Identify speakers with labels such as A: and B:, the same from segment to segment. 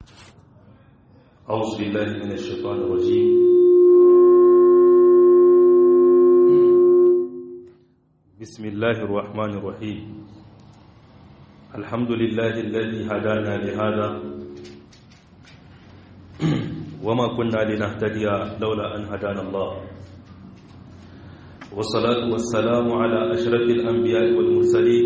A: أعوذ بالله من الشيطان الرجيم بسم الله الرحمن الرحيم الحمد لله الذي هدانا لهذا وما كنا لنهتدي لولا أن هدانا الله والصلاة والسلام على أشرف الأنبياء والمرسلين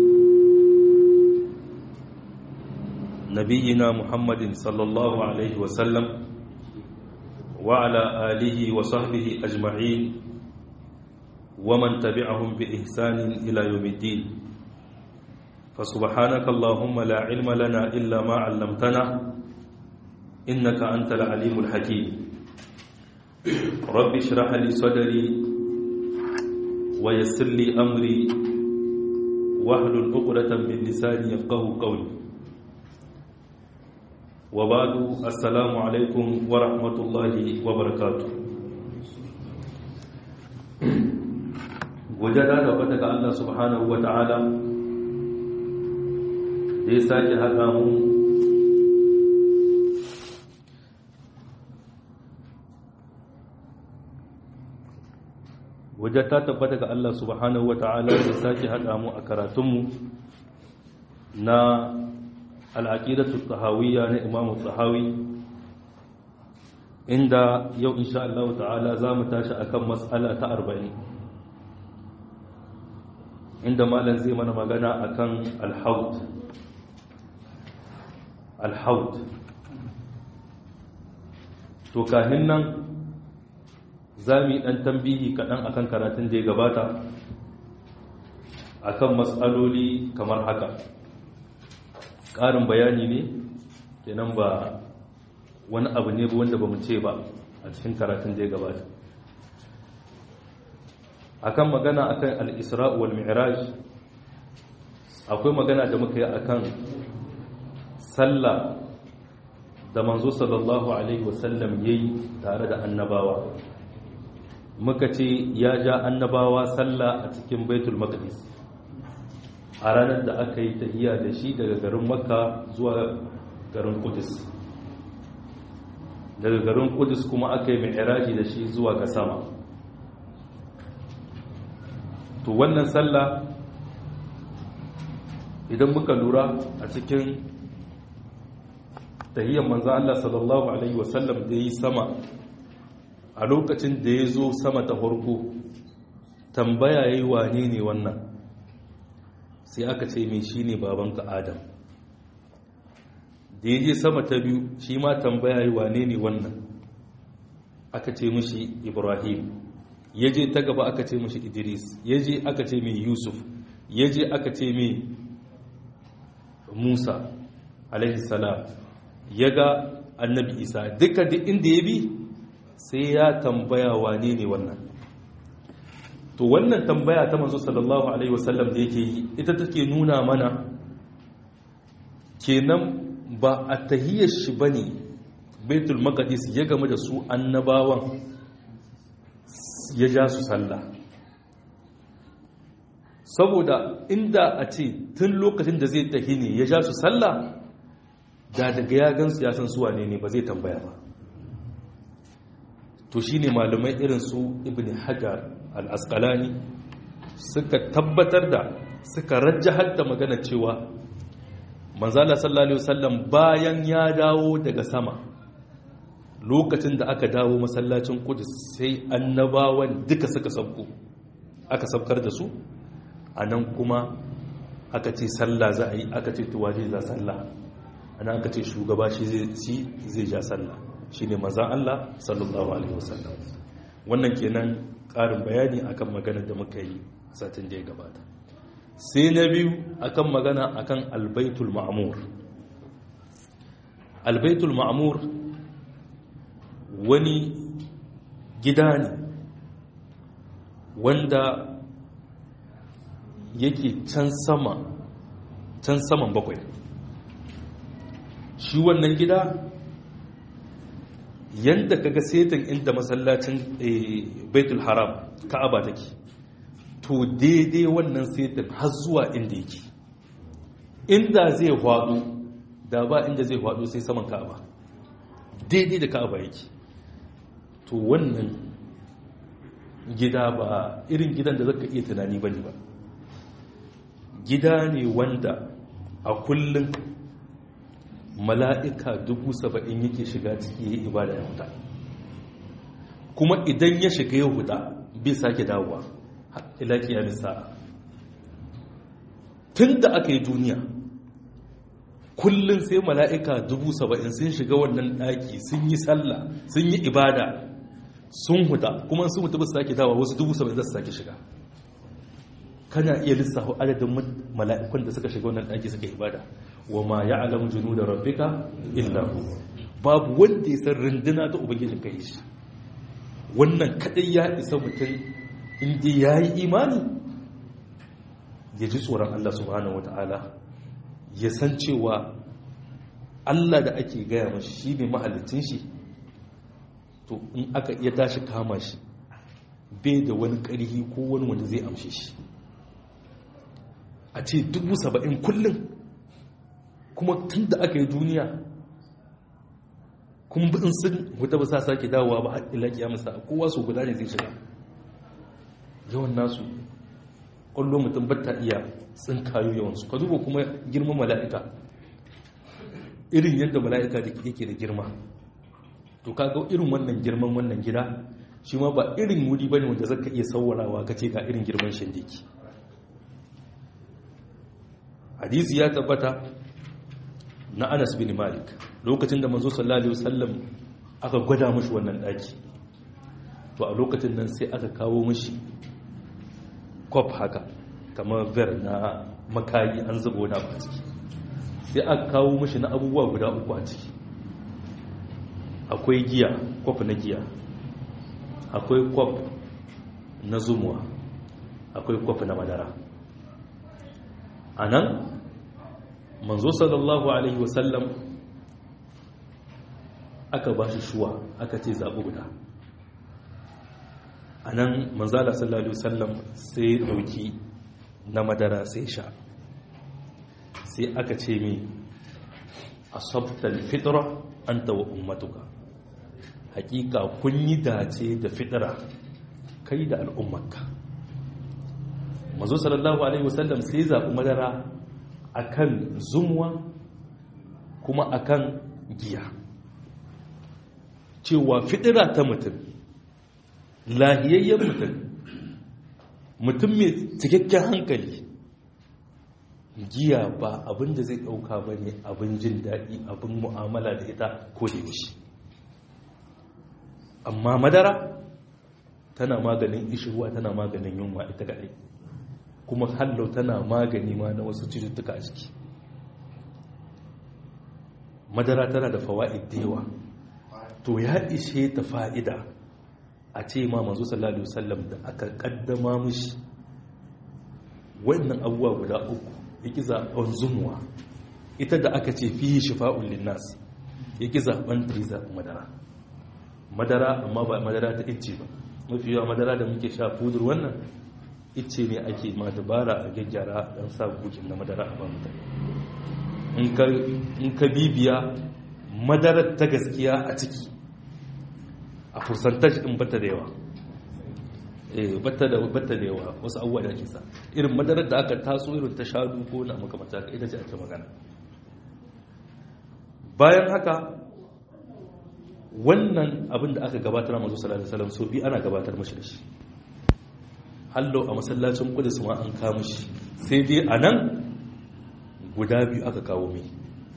A: نبينا محمد صلى الله عليه وسلم وعلى آله وصحبه أجمعين ومن تبعهم بإحسان إلى يوم الدين فسبحانك اللهم لا علم لنا إلا ما علمتنا إنك أنت العليم الحكيم رب اشرح لي صدري ويسر لي أمري واحلل عقدة من لساني يفقه قولي وبعد السلام عليكم ورحمة الله وبركاته wajada da wata ga Allah subhanahu wa ta'ala da ya sake haɗa mu wajen ta tabbata ga Allah subhanahu wa ta'ala da ya sake haɗa mu a karatunmu na al'aƙidatu tahawiyya na imamu tahawi inda yau insha Allah ta'ala za mu tashi akan matsala ta arba'in inda malam zai mana magana akan alhaut alhaut to kahin nan za mu yi ɗan tambihi kaɗan akan karatun da ya gabata akan matsaloli kamar haka ƙarin bayani ne kenan ba wani abu ne ba wanda ba mu ce ba a cikin karatun da ya gabata akan magana akan al-isra wal mi'raj akwai magana da muka yi akan sallah da manzo sallallahu alaihi wasallam yayi tare da annabawa muka ce ya ja annabawa sallah a cikin baitul maqdis a ranar da aka yi tahiya da shi daga garin makka zuwa garin kudus daga garin kudus kuma aka yi mi'raji da shi zuwa ga sama to wannan sallah idan muka lura a cikin tahiyyar manzo Allah sallallahu alaihi wasallam da yi sama a lokacin da ya zo sama ta farko tambaya yayi wane ne wannan sai aka ce mai shine babanka Adam da ya je sama ta biyu shi ma tambaya yayi wane ne wannan aka ce mishi Ibrahim ya je ta gaba aka ce mashi idris ya je aka ce mai yusuf ya je aka ce mai musa alaihissalam ya ga annabi isa duka duk inda ya bi sai ya tambaya wane ne wannan to wannan tambaya ta manzo sallallahu alaihi wasallam da yake yi ita take nuna mana kenan ba a tahiyar shi bane baitul maqdis ya game da su annabawan ya ja su sallah saboda inda a ce tun lokacin da zai tafi ne ya ja su sallah da daga ya gansu ya san suwa ne ne ba zai tambaya ba to shi ne malamai irin su ibn hajar al-asqalani suka tabbatar da suka rajjahar da magana cewa manzala sallallahu alaihi wasallam bayan ya dawo daga sama lokacin da aka dawo masallacin kudus sai annabawan duka suka sabko aka sabkar da su a nan kuma aka ce sallah za a yi aka ce tuwa zai za sallah ana aka ce shugaba shi zai ja sallah shi ne maza Allah sallallahu alaihi wasallam wannan kenan ƙarin bayani akan magana da muka yi satin da ya gabata sai na biyu akan magana akan albaitul ma'amur albaitul ma'amur wani gida ne wanda yake can sama can saman bakwai shi wannan gida yadda kaga setin inda masallacin baitul haram ka'aba take to daidai wannan setin har zuwa inda yake inda zai hwado da ba inda zai faɗo sai saman ka'aba daidai da ka'aba yake to wannan gida ba irin gidan da zaka iya tunani bane ba gida ne wanda a kullum mala'ika dubu saba'in yake shiga ciki ya ibada ya huta kuma idan ya shiga ya huta bai sake dawowa ila kiyamin sa'a tun da aka yi duniya kullum sai mala'ika dubu saba'in sun shiga wannan ɗaki sun yi sallah sun yi ibada sun huta kuma sun huta ba su sake dawa wasu dubu saba'in za su sake shiga kana iya lissafa adadin mala'ikun da suka shiga wannan ɗaki suka ibada wa ma ya alamu junu da rabbika illa hu babu wanda ya san runduna ta ubangijin kai shi wannan kadai ya isa mutum inda ya yi imani ya ji tsoron Allah subhanahu wata'ala ya san cewa Allah da ake gaya mashi shi ne mahalicin shi to in aka iya tashi kama shi bai da wani ƙarfi ko wani wanda zai amshe shi a ce dubu saba'in kullum kuma tun da aka yi duniya kuma in sun wuta ba sa sake dawowa ba ila kiyamusa kowa su guda ne zai shiga yawan nasu kwallo mutum batta iya tsin kayo yawansu ka duba kuma girman mala'ika irin yadda mala'ika da yake da girma to kaga irin wannan girman wannan gida shi ma ba irin wuri bane wanda zaka iya sauwarawa ka ce ga irin girman shindiki hadisi ya tabbata na Anas bin Malik lokacin da manzo sallallahu alaihi wasallam aka gwada mushi wannan daki to a lokacin nan sai aka kawo mushi kwaf haka kamar ver na makayi an zuba wani abu a ciki sai aka kawo mushi na abubuwa guda uku a ciki akwai giya kwaf na giya akwai kwaf na zumuwa akwai kwaf na madara a nan manzo sallallahu alaihi wasallam aka ba shi shuwa aka ce zaɓi guda a nan manzala sallallahu alaihi wasallam sai ɗauki na madara sai sha sai aka ce mi a sabtal fitra an tawa ummatuka hakika kun yi dace da fitra kai da al'ummarka manzo sallallahu alaihi wasallam sai zaɓi madara akan zumuwa kuma akan giya cewa fitira ta mutum lahiyayyen mutum mutum mai cikakken hankali giya ba abin da zai ɗauka ba ne abin jin daɗi abin mu'amala da ita ko da yaushe amma madara tana maganin ishirwa tana maganin yunwa ita gaɗai kuma hallau tana magani ma na wasu cututtuka a ciki madara tana da fawa'id da yawa to ya ishe ta fa'ida a ce ma manzo sallallahu alaihi wasallam da aka kaddama mishi wannan abubuwa guda uku yake zaben zumuwa ita da aka ce fi shifa'un linnas yake zaben triza madara madara amma ba madara ta icce ba mafi yawa madara da muke sha fudur wannan icce ne ake ma dabara a gyaggyara don sa bukin na madara a ba mutane in ka bibiya madarar ta gaskiya a ciki a fursantash din bata da yawa eh bata da bata da yawa wasu abubuwa da ake sa irin madarar da aka taso irin ta shadu ko na makamata ka ita ce ake magana bayan haka wannan abin da aka gabatar mazu sallallahu alaihi wasallam so bi ana gabatar mashi da shi hallo a masallacin kudus ma an kawo shi sai dai a nan guda biyu aka kawo mai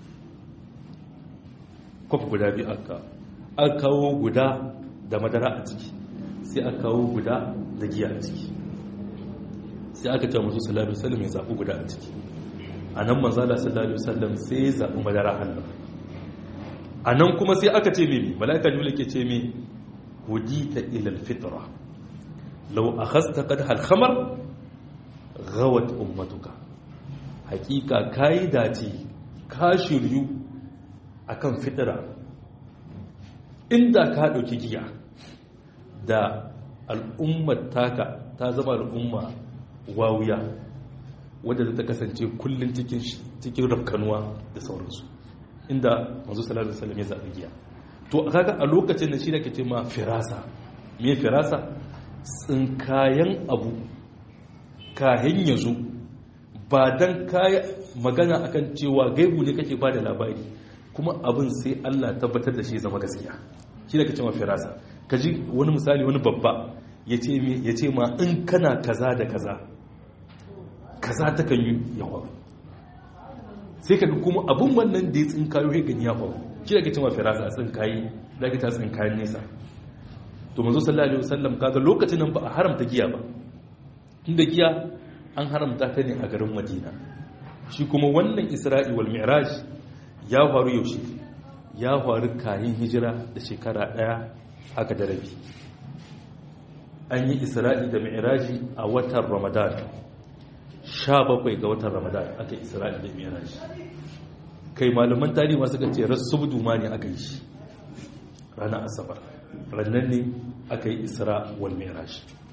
A: kwaf guda biyu aka aka kawo guda da madara a ciki sai aka kawo guda da giya a ciki sai aka ce masu sallallahu alaihi wasallam ya zaɓi guda a ciki a nan manzala sallallahu alaihi wasallam sai ya zaɓi madara hallo a nan kuma sai aka ce mimi mala'ika jula ke ce mi hudita ilal fitra lau a hasta kad halhamar gawat ummatuka hakika ka yi dace ka shiryu a kan fitira inda ka ɗauki giya da al'ummar taka ta zama al'umma wawuya wadda ta kasance kullum cikin rafkanuwa da sauransu inda manzo sallallahu alaihi wasallam ya zabi giya to kaga a lokacin da shi da kace ma firasa me firasa tsinkayen abu kahin yazo ba dan kai magana akan cewa gaibu ne kake bada labari kuma abin sai Allah tabbatar da shi zama gaskiya shi da kace ma firasa kaji wani misali wani babba yace me yace ma in kana kaza da kaza kaza ta kan yi yawa sai ka kuma abin wannan da ya tsinkayo ya gani ya faru shi da ke cewa firasa a tsinkayi da ke ta tsinkayen nesa to manzo sallallahu alaihi wasallam kaga lokacin nan ba a haramta giya ba inda giya an haramta ta ne a garin madina shi kuma wannan isra'i wal mi'raj ya faru yaushe ya faru kayan hijira da shekara daya haka da rabi an yi isra'i da mi'raji a watan ramadan sha bakwai ga watan ramadan aka yi isra'i da mi'raj kai malaman tarihi masu ce rasu ma ne aka yi shi ranar asabar rannan ne aka yi isra wal mi'raj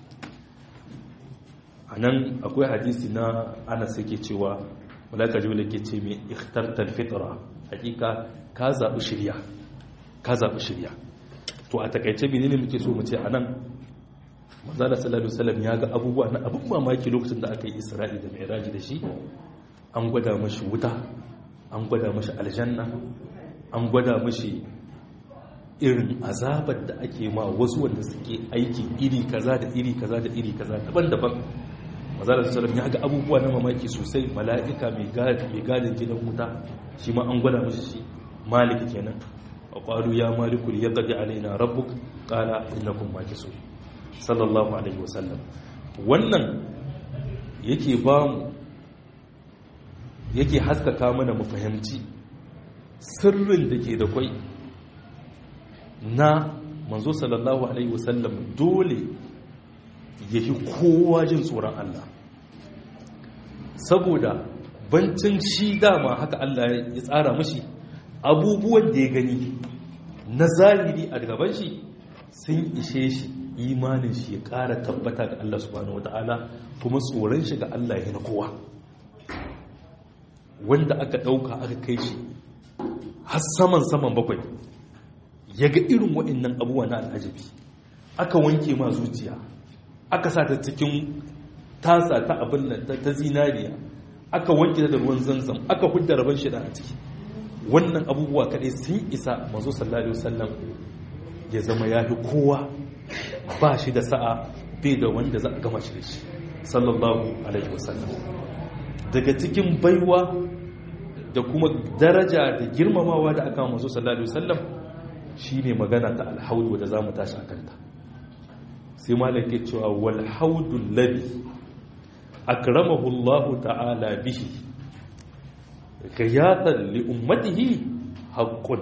A: a nan akwai hadisi na ana sake cewa malaka jibril ke ce mai ikhtartar fitra hakika ka zaɓi shirya ka zaɓi shirya to a takaice menene muke so mu ce a nan manzala sallallahu alaihi ya ga abubuwa na abin mamaki lokacin da aka yi isra'i da mi'raji da shi an gwada mashi wuta an gwada mashi aljanna an gwada mashi irin azabar da ake ma wasu wanda suke aiki iri kaza da iri kaza da iri kaza daban-daban manzala sallallahu ya ga abubuwa na mamaki sosai mala'ika mai gadin gidan wuta shi ma an gwada mashi shi malik kenan wa qalu ya maliku liyaqdi alaina rabbuk qala innakum makisun sallallahu alaihi wasallam wannan yake ba mu yake haskaka mana mu fahimci sirrin da ke da kwai na manzo sallallahu alaihi wasallam dole ya fi kowa jin tsoron Allah saboda bancin shi dama haka Allah ya tsara mashi abubuwan da ya gani na zahiri a gaban shi sun ishe shi imanin shi ya ƙara tabbata ga Allah subhanahu wata'ala kuma tsoron shi ga Allah ya na kowa wanda aka ɗauka aka kai shi har saman saman bakwai ya ga irin waɗannan abubuwa na al'ajabi aka wanke ma zuciya aka sa ta cikin tasa ta abin nan ta zinariya aka wanke ta da ruwan zanzam aka hudda rabon shi da a ciki wannan abubuwa kaɗai sun isa mazo sallallahu alaihi wasallam ya zama ya fi kowa ba shi da sa'a bai da wanda za a gama shi da shi sallallahu alaihi wasallam daga cikin baiwa da kuma daraja da girmamawa da aka mazo sallallahu alaihi wasallam shine magana ta alhaudu da zamu tashi akan ta sai malam ke cewa wal haudu ladhi akramahu Allah ta'ala bihi gayatan li ummatihi haqqun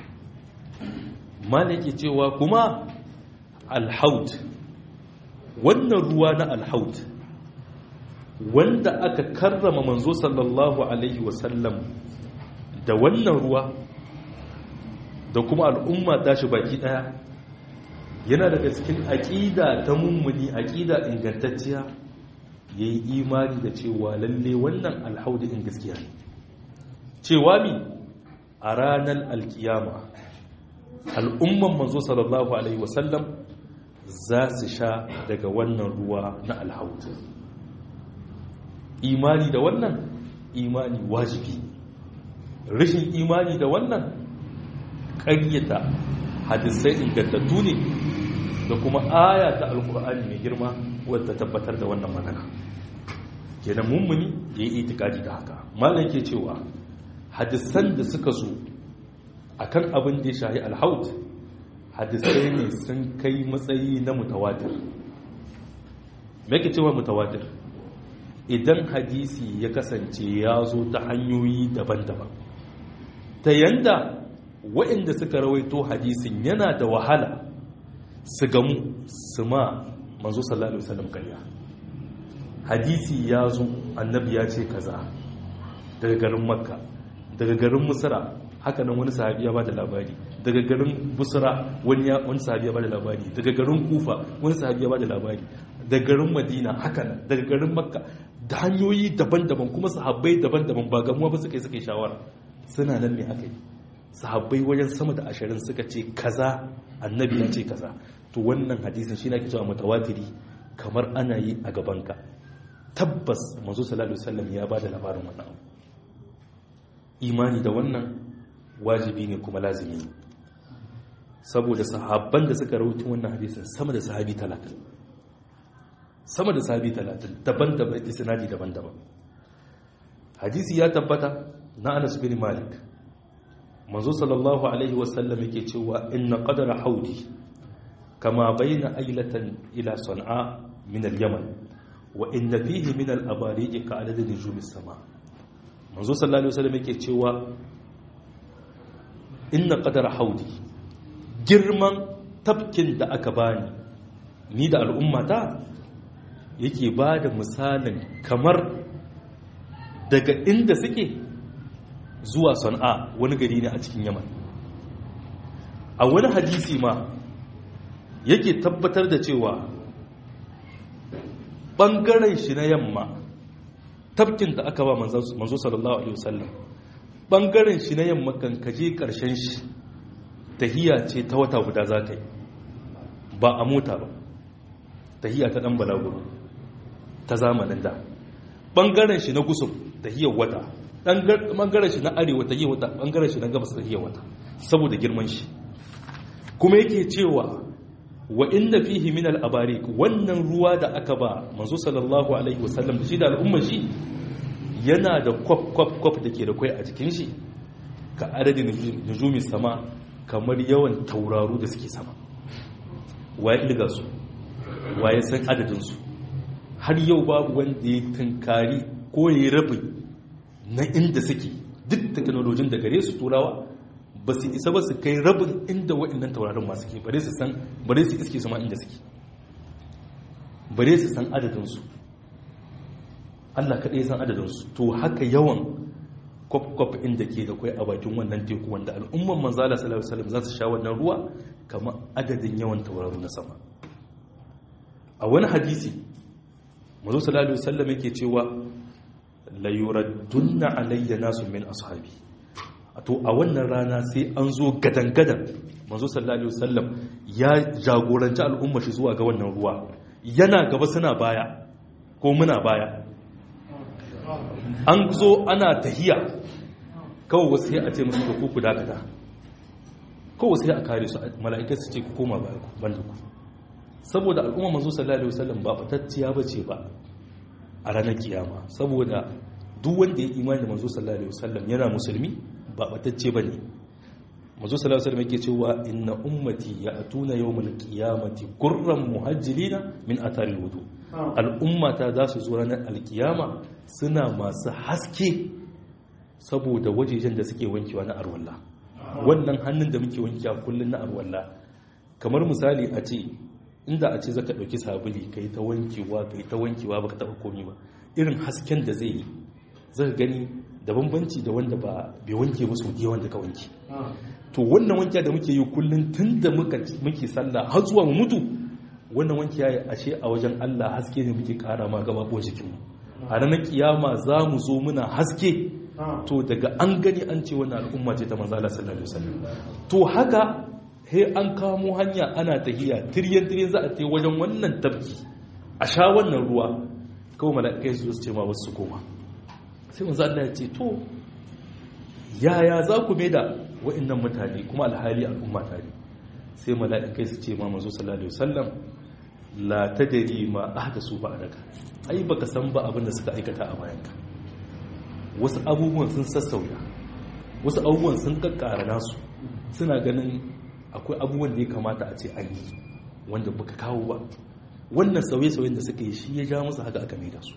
A: malam ke cewa kuma alhaud wannan ruwa na alhaud wanda aka karrama manzo sallallahu alaihi wasallam da wannan ruwa da kuma al'umma tashi baki daya yana daga cikin aƙida ta mummuni aƙida ingantacciya ya yi imani da cewa lalle wannan alhaudi in gaskiya ne cewa mi a ranar alkiyama al'umman manzo sallallahu alaihi wasallam za su sha daga wannan ruwa na alhaud imani da wannan imani wajibi rashin imani da wannan ƙaryata hadisai ingantattu ne da kuma aya ta alkur'ani mai girma wadda tabbatar da wannan magana kenan mummuni ya yi itikadi da haka malam ke cewa hadisan da suka zo akan abin da ya shahi alhaut hadisai ne sun kai matsayi na mutawatir me ke cewa mutawatir idan hadisi ya kasance ya zo ta hanyoyi daban-daban ta yanda waɗanda suka rawaito hadisin yana da wahala su gamu su ma manzo sallallahu alaihi wasallam kariya hadisi ya zo annabi ya ce kaza daga garin makka daga garin musra haka nan wani sahabi ya bada labari daga garin busra wani ya wani sahabi ya bada labari daga garin kufa wani sahabi ya bada labari daga garin madina haka nan daga garin makka da hanyoyi daban-daban kuma sahabbai daban-daban ba gamuwa ba suka yi suka yi shawara suna nan ne aka yi sahabbai wajen sama da ashirin suka ce kaza annabi ya ce kaza to wannan hadisin shi na ke cewa mutawatiri kamar ana yi a gabanka tabbas manzo sallallahu alaihi wasallam ya bada labarin wannan abu imani da wannan wajibi ne kuma lazimi ne saboda sahabban da suka rawaito wannan hadisin sama da sahabi 30 sama da sahabi 30 daban-daban isnadi daban-daban hadisi ya tabbata na Anas bin Malik manzo sallallahu alaihi wasallam yake cewa inna qadara haudi kama baina ailatan ila san'a min al-yaman wa inna fihi min al-abariq ka adad nujum as-sama manzo sallallahu alaihi wasallam yake cewa inna qadara haudi girman tafkin da aka bani ni da al'ummata yake bada misalin kamar daga inda suke zuwa san'a wani gari ne a cikin yaman a wani hadisi ma yake tabbatar da cewa ɓangaren shi na yamma tafkin da aka ba manzo sallallahu alaihi wasallam ɓangaren shi na yamma kan kaje ƙarshen shi tahiya ce ta wata guda za ka yi ba a mota ba tahiya ta ɗan balaguro ta zamanin da ɓangaren shi na gusum tahiyar wata ɓangaren shi na arewa tahiyar wata ɓangaren shi na gabas tahiyar wata saboda girman shi kuma yake cewa wa inda fihi min al-abarik wannan ruwa da aka ba manzo sallallahu alaihi wasallam da shi da al'umma shi yana da kwaf kwaf kwaf da ke da kai a jikin shi ka adadin nujumi sama kamar yawan tauraru da suke sama waye ilga su waye san adadin su har yau babu wanda ya tunkari ko ya rabi na inda suke duk teknolojin da gare su turawa ba su isa ba su kai rabin inda waɗannan taurarin masu ke bare su san bare su iske su ma inda suke bare su san adadinsu Allah kaɗai san adadinsu to haka yawan kwaf-kwaf inda ke da kwai a bakin wannan teku wanda al'umman manzala sallallahu alaihi za su sha wannan ruwa kamar adadin yawan tauraru na sama a wani hadisi mazo sallallahu alaihi wasallam yake cewa la yuraddunna alayya nasu min ashabi to a wannan rana sai an zo gadan-gadan manzo sallallahu alaihi wasallam ya jagoranci al'umma shi zuwa ga wannan ruwa yana gaba suna baya ko muna baya an zo ana tahiya kawai wasu sai a ce musu ku ku dakata kawai sai a kare su mala'ikai su ce ku koma baya ku banda ku saboda al'umma manzo sallallahu alaihi wasallam ba fatacciya bace ba a ranar kiyama saboda duk wanda ya imani da manzo sallallahu alaihi wasallam yana musulmi ba batacce ba ne mazu sallallahu alaihi yake cewa inna ummati ya atuna yawmal qiyamati gurran muhajjilina min athari wudu al'ummata za su zo ranar alkiyama suna masu haske saboda wajejen da suke wankewa na arwalla wannan hannun da muke wankewa kullun na arwalla kamar misali a ce inda a ce zaka dauki sabuli kai ta wankewa kai ta wankewa baka taba komi ba irin hasken da zai yi zaka gani da bambanci da wanda ba bai wanke musu da wanda ka wanke to wannan wanke da muke yi kullum tun da muke sallah har zuwa mu mutu wannan wanke ya ashe a wajen Allah haske ne muke kara ma gaba ko jikinmu a ranar kiyama za mu zo muna haske to daga an gani an ce wannan al'umma ce ta manzo Allah sallallahu alaihi wasallam to haka he an kamo hanya ana tahiya tiryan tiryan za a tai wajen wannan tabki a sha wannan ruwa kawai mala'ikai su ce ma wasu koma sai manzo Allah ya ce to yaya za ku mai da wa'annan mutane kuma alhali al'umma tare sai mala'ikai su ce ma manzo sallallahu alaihi wasallam la tadri ma ahdasu ba'daka ai baka san ba abin da suka aikata a bayanka wasu abubuwan sun sassauya wasu abubuwan sun kakkara nasu suna ganin akwai abubuwan da ya kamata a ce an yi wanda baka kawo ba wannan sauye-sauyen da suka yi shi ya ja musu haka aka mai da su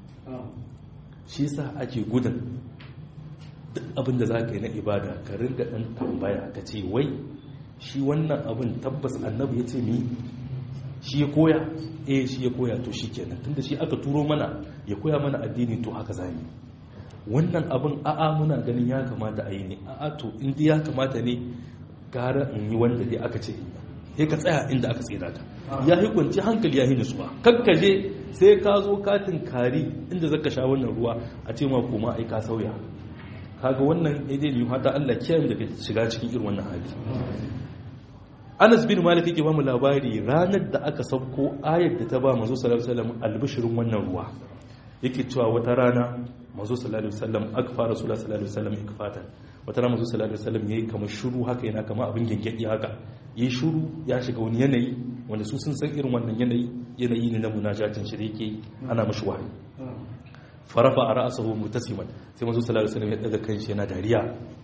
A: shi sa ake gudun duk abin da za ka yi na ibada ka ringa ɗan tambaya ka ce wai shi wannan abin tabbas annabi ya ce mi shi ya koya eh shi ya koya to shi kenan tunda shi aka turo mana ya koya mana addini to haka zami wannan abin a'a muna ganin ya kamata a yi ne a'a to inda ya kamata ne gara in yi wanda dai aka ce sai ka tsaya inda aka tsira ka ya yi kwanci hankali ya yi nutsuwa kakkaje sai ka zo katin kari inda zaka sha wannan ruwa a ce ma kuma ai ka sauya kaga wannan daidai ne hata Allah kiyaye daga shiga cikin irin wannan hali Anas bin Malik yake ba mu labari ranar da aka sauko ayar da ta ba manzo sallallahu alaihi wasallam albishirin wannan ruwa yake cewa wata rana manzo sallallahu alaihi wasallam akfa rasulullah sallallahu alaihi wasallam ikfatan wata rana manzo sallallahu alaihi wasallam yayi kamar shiru haka yana kamar abin gengedi haka yayi shiru ya shiga wani yanayi wanda su sun san irin wannan yanayi yanayi ne na munajatin shi da yake ana mashi wahayi farafa a ra'asahu mutasiman sai manzo sallallahu alaihi wasallam ya daga kanshi yana dariya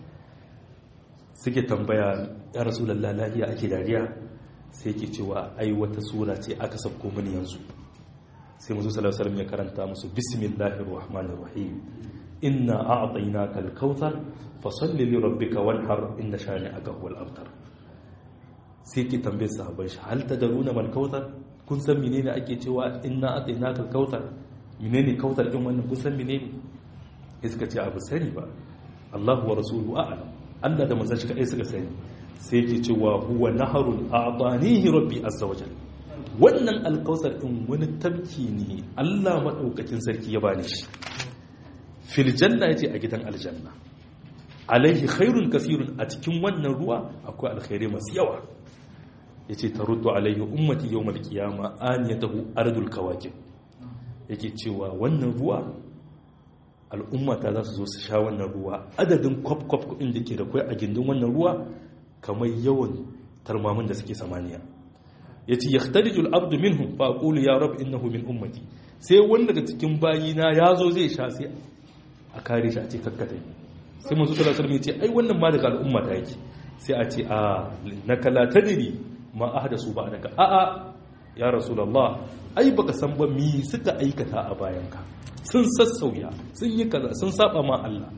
A: suke tambaya ya rasulullahi lafiya ake dariya sai yake cewa ai wata sura ce aka sabko mini yanzu sai manzo sallallahu alaihi wasallam ya karanta musu bismillahir rahmanir rahim inna a'tainaka al-kautsar fasalli li rabbika wanhar inna shani'aka huwal abtar sai ki tambaye sahabbai shi hal tadruna mal kautsar kun san menene ake cewa inna a'tainaka al-kautsar menene kautsar din wannan kun san menene iska ce abu sani ba Allahu wa rasuluhu a'lam Allah da manzon shi kai suka sani sai yake cewa huwa naharun a'tanihi rabbi azza wajalla wannan alkausar ɗin wani tabki ne allah maɗaukakin sarki ya bani shi filjanna ya ce a gidan aljanna alaihi khairun kasirun a cikin wannan ruwa akwai alkhairai masu yawa ya ce ta rudu alaihi ummati yau malkiyama an ya tahu ardul kawakin yake cewa wannan ruwa al'ummata za su zo su sha wannan ruwa adadin kwaf-kwaf kuɗin da ke da kwai a gindin wannan ruwa kamar yawan tarmamin da suke samaniya ya ce yakhtarijul abdu minhum fa aqulu ya rab innahu min ummati sai wanda daga cikin bayina ya zo zai sha sai a kare shi a ce kakkata sai manzo sallallahu alaihi wasallam ya ce ai wannan ma daga al'umma ta yake sai a ce a naka la tadri ma ahdasu ba daga a a ya rasulullah ai baka san ba mi suka aikata a bayanka sun sassauya sun yi kaza sun saba ma Allah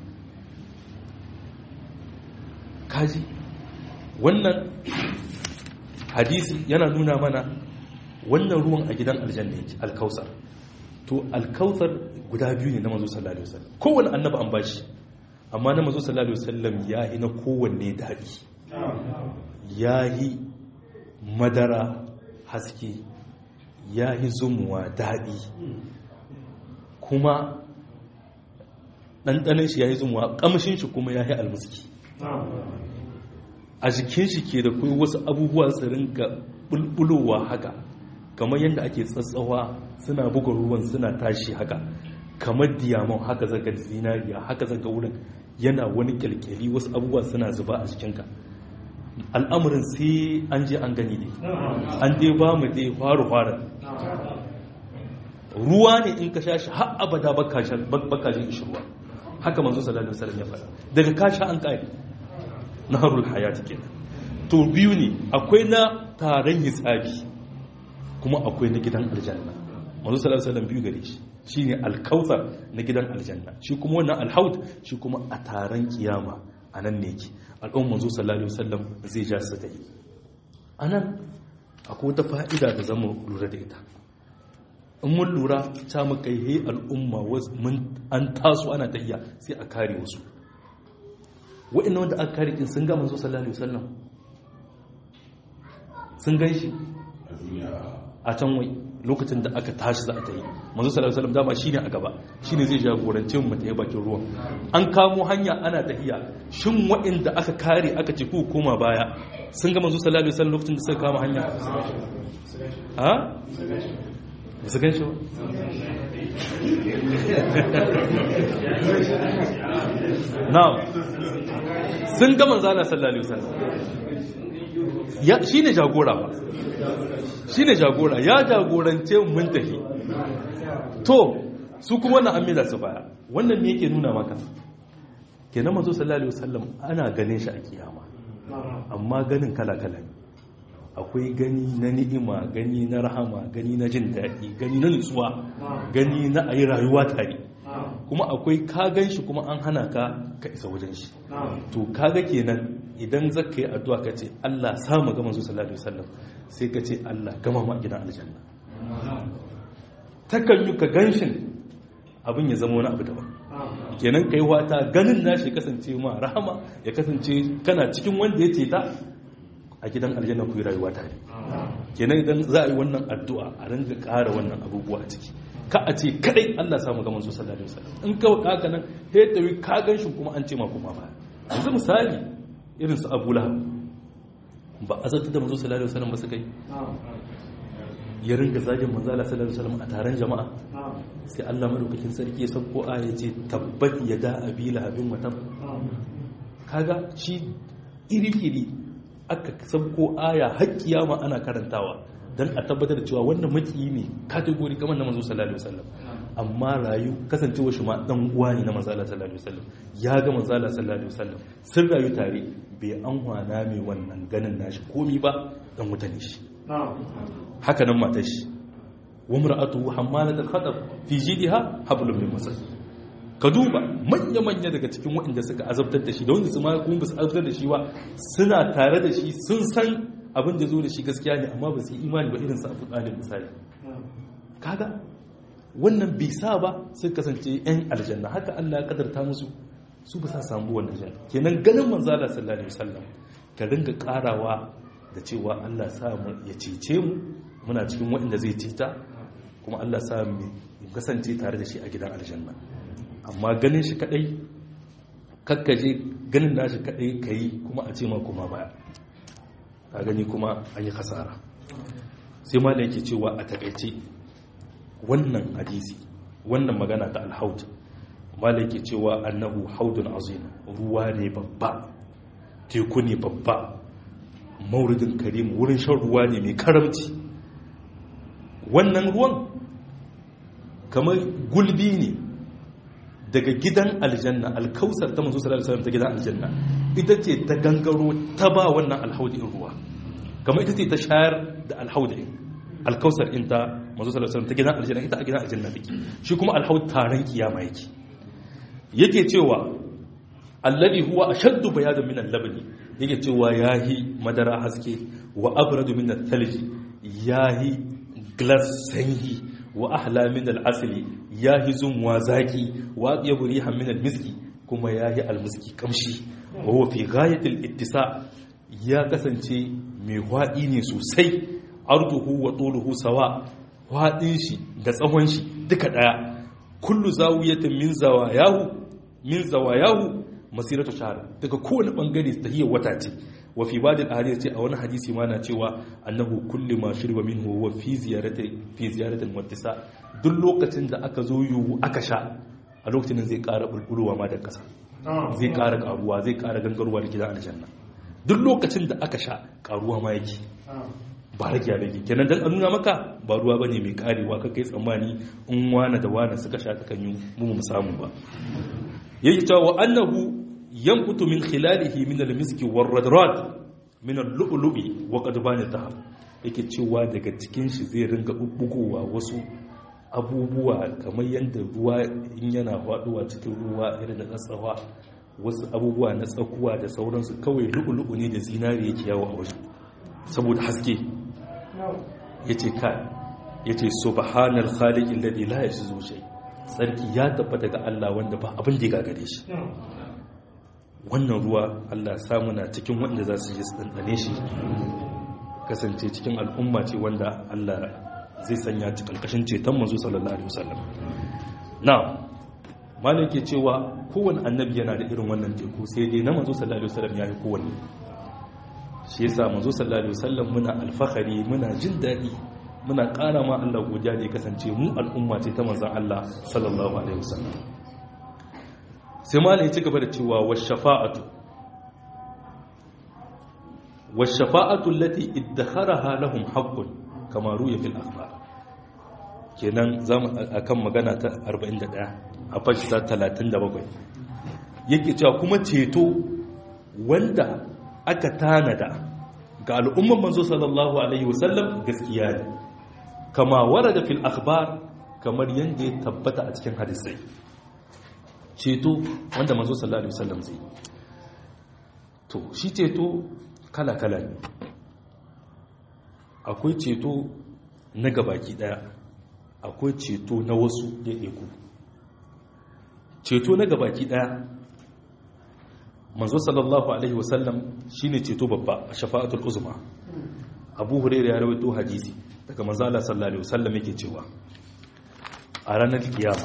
A: kaji wannan hadisi yana nuna mana wannan ruwan a gidan aljanna yake alkausar to alkausar guda biyu ne na mazo sallallahu alaihi wasallam kowanne annabi an bashi amma na mazo sallallahu alaihi wasallam yayi na kowanne dadi yayi madara haske yayi zumuwa dadi kuma ɗanɗanin shi yayi zumuwa ƙamshin shi kuma yayi almuski a jikin shi ke da kai wasu abubuwa su rinka bulbulowa haka kamar yadda ake tsatsawa suna buga ruwan suna tashi haka kamar diyaman haka zaga zinariya haka zaga wurin yana wani kyalkyali wasu abubuwa suna zuba a jikinka al'amurin sai an je an gani ne an dai ba mu dai faru fara ruwa ne in ka sha shi har abada bakashin ishi ruwa haka manzo sallallahu alaihi wasallam ya faɗa daga ka sha an kare naharul hayati kenan to biyu ne akwai na taron hisabi kuma akwai na gidan aljanna manzo sallallahu alaihi wasallam biyu gare shi shine alkautsar na gidan aljanna shi kuma wannan alhaud shi kuma a taron kiyama anan ne yake al'umma manzo sallallahu alaihi wasallam zai ja su dai anan akwai wata fa'ida da zamu lura da ita in mun lura ta mu kai he al'umma mun an taso ana tahiya sai a kare wasu wa'in wanda aka kare kin sun ga manzo sallallahu alaihi wasallam sun gan shi a can wai lokacin da aka tashi za a ta yi manzo sallallahu alaihi wasallam dama shine a gaba shine zai jagorance mu ta bakin ruwan an kamo hanya ana tahiya shin wa'inda aka kare aka ce ku koma baya sun ga manzo sallallahu alaihi wasallam lokacin da suka kama hanya ha ba su gan shi ba na'am sun ga manzo Allah sallallahu alaihi wasallam ya shine jagora ba shine jagora ya jagorance mun tafi to su kuma wannan amina su baya wannan me yake nuna maka kenan manzo sallallahu alaihi wasallam ana ganin shi a kiyama amma ganin kala kala ne akwai gani na ni'ima gani na rahama gani na jin daɗi gani na nutsuwa gani na ayi rayuwa tare kuma akwai ka gan shi kuma an hana ka ka isa wajen shi to kaga kenan idan zaka yi addu'a ka ce Allah samu ga manzo sallallahu alaihi wasallam sai ka ce Allah gama ma gidan aljanna takan yi ka ganshin abin ya zama wani abu daban kenan kai wata ganin nashi kasance ma rahama ya kasance kana cikin wanda ya ce ta a gidan aljanna ku yi rayuwa tare kenan idan za a yi wannan addu'a a ringa ƙara wannan abubuwa a ciki ka a ce kadai Allah samu ga manzo sallallahu alaihi wasallam in ka wada haka nan sai tawi ka ganshi kuma an ce ma kuma ba yanzu misali irin su Abu Lahab ba azabta da manzo sallallahu alaihi wasallam ba su kai ya ringa zagin manzo Allah sallallahu alaihi wasallam a taron jama'a sai Allah madaukakin sarki ya sauko aya ce tabbat yada abi lahabin wa tab kaga shi iri-iri aka sauko aya har kiyama ana karantawa dan a tabbatar da cewa wannan maki ne kategori kamar na manzo sallallahu alaihi wasallam amma rayu kasancewa shi ma dan uwa ne na manzo sallallahu alaihi wasallam ya ga manzo sallallahu alaihi wasallam sun rayu tare bai an hwana mai wannan ganin nashi komi ba dan mutane shi haka nan matar shi wa mar'atuhu hammalat al-khatab fi jidha hablum min masad ka duba manya-manya daga cikin waɗanda suka azabtar da shi da wanda su ma kuma ba su azabtar da shi ba suna tare da shi sun san abin da zo da shi gaskiya ne amma ba su yi imani ba irin su abu ɗalib misali kaga wannan bai sa ba sun kasance yan aljanna haka Allah ya kadarta musu su ba sa samu wannan janna kenan ganin manzala sallallahu alaihi wasallam ka ringa karawa da cewa Allah sa mu ya cece mu muna cikin waɗanda zai cita kuma Allah sa mu kasance tare da shi a gidan aljanna amma ganin shi kadai kakkaje ganin nashi kadai kai kuma a ce ma kuma baya ka gani kuma an yi kasara sai ma da yake cewa a takaice wannan hadisi wannan magana ta alhaud ma da yake cewa annahu haudun azim ruwa ne babba teku ne babba mauridin karim wurin shan ruwa ne mai karamci wannan ruwan kamar gulbi ne daga gidan aljanna alkausar ta manzo sallallahu alaihi wasallam ta gidan aljanna ita ce ta gangaro ta ba wannan alhaudi ruwa kamar ita ce ta shayar da alhaudi alkausar in ta manzo sallallahu alaihi wasallam ta gidan aljanna ita a gidan aljanna take shi kuma alhaud taron kiyama yake yake cewa alladhi huwa ashaddu bayadan min al-labni yake cewa yahi madara haske wa abradu min al-thalji yahi glass sanyi wa ahla min al-asli yahi zumwa zaki wa atyabu rihan min al-miski kuma yahi al-miski kamshi wa huwa fi ghayati al-ittisa ya kasance mai hwadi ne sosai arduhu wa tuluhu sawa hwadin shi da tsawon shi duka daya kullu zawiyatin min zawayahu min zawayahu masiratu shahr daga kowane bangare tahiyar wata ce wa fi badil ahadith ce a wani hadisi ma na cewa annahu kullu ma shirba minhu huwa fi ziyarati fi ziyarati muttisa duk lokacin da aka zo yiwu aka sha a lokacin zai ƙara bulbulowa ma da ƙasa zai ƙara ƙaruwa zai ƙara gangarwa da gidan aljanna duk lokacin da aka sha ƙaruwa ma yake ba rage ya rage kenan dan nuna maka ba ruwa bane mai karewa ka kai tsammani in wana da wana suka sha ta kanyu mu mu samu ba yake cewa annahu yanqutu min khilalihi min al-miski war-radrad min al-lu'lu'i wa qadban al-dhahab yake cewa daga cikin shi zai ringa bubbugowa wasu abubuwa kamar yadda ruwa in yana faduwa cikin ruwa irin da tsawa wasu abubuwa na tsakuwa da sauransu kawai lu'lu'u ne da zinari yake yawo a wajen saboda haske yace ka yace subhanal khaliqil ladhi la yajzu shay sarki ya tabbata ga Allah wanda ba abin da ya gagare shi wannan ruwa Allah samu na cikin wanda za su ji su ɗanɗane shi kasance cikin al'umma ce wanda Allah zai sanya ci ƙarƙashin ceton manzo sallallahu alaihi wasallam na malai ke cewa kowane annabi yana da irin wannan teku sai dai na manzo sallallahu alaihi wasallam ya yi kowanne shi yasa manzo sallallahu alaihi wasallam muna alfahari muna jin daɗi muna ƙara ma Allah godiya da ya kasance mu al'umma ce ta manzon Allah sallallahu alaihi wasallam sai malai ci gaba da cewa washafa'atu washafa'atu allati iddakharaha lahum haqqun kama ruya fil akhbar kenan zamu akan magana ta 41 a fashi ta 37 yake cewa kuma ceto wanda aka tanada ga al'umman manzo sallallahu alaihi wasallam gaskiya ne kama warada fil akhbar kamar yanda ya tabbata a cikin hadisai ceto wanda manzo sallallahu alaihi wasallam zai to shi ceto kala-kala ne akwai ceto na gabaki daya akwai ceto na wasu ɗaiɗaiku ceto na gabaki daya manzo sallallahu alaihi wasallam shine ceto babba a shafa'atul uzma abu hurairah ya rawaito hadisi daga manzo Allah sallallahu alaihi wasallam yake cewa a ranar kiyama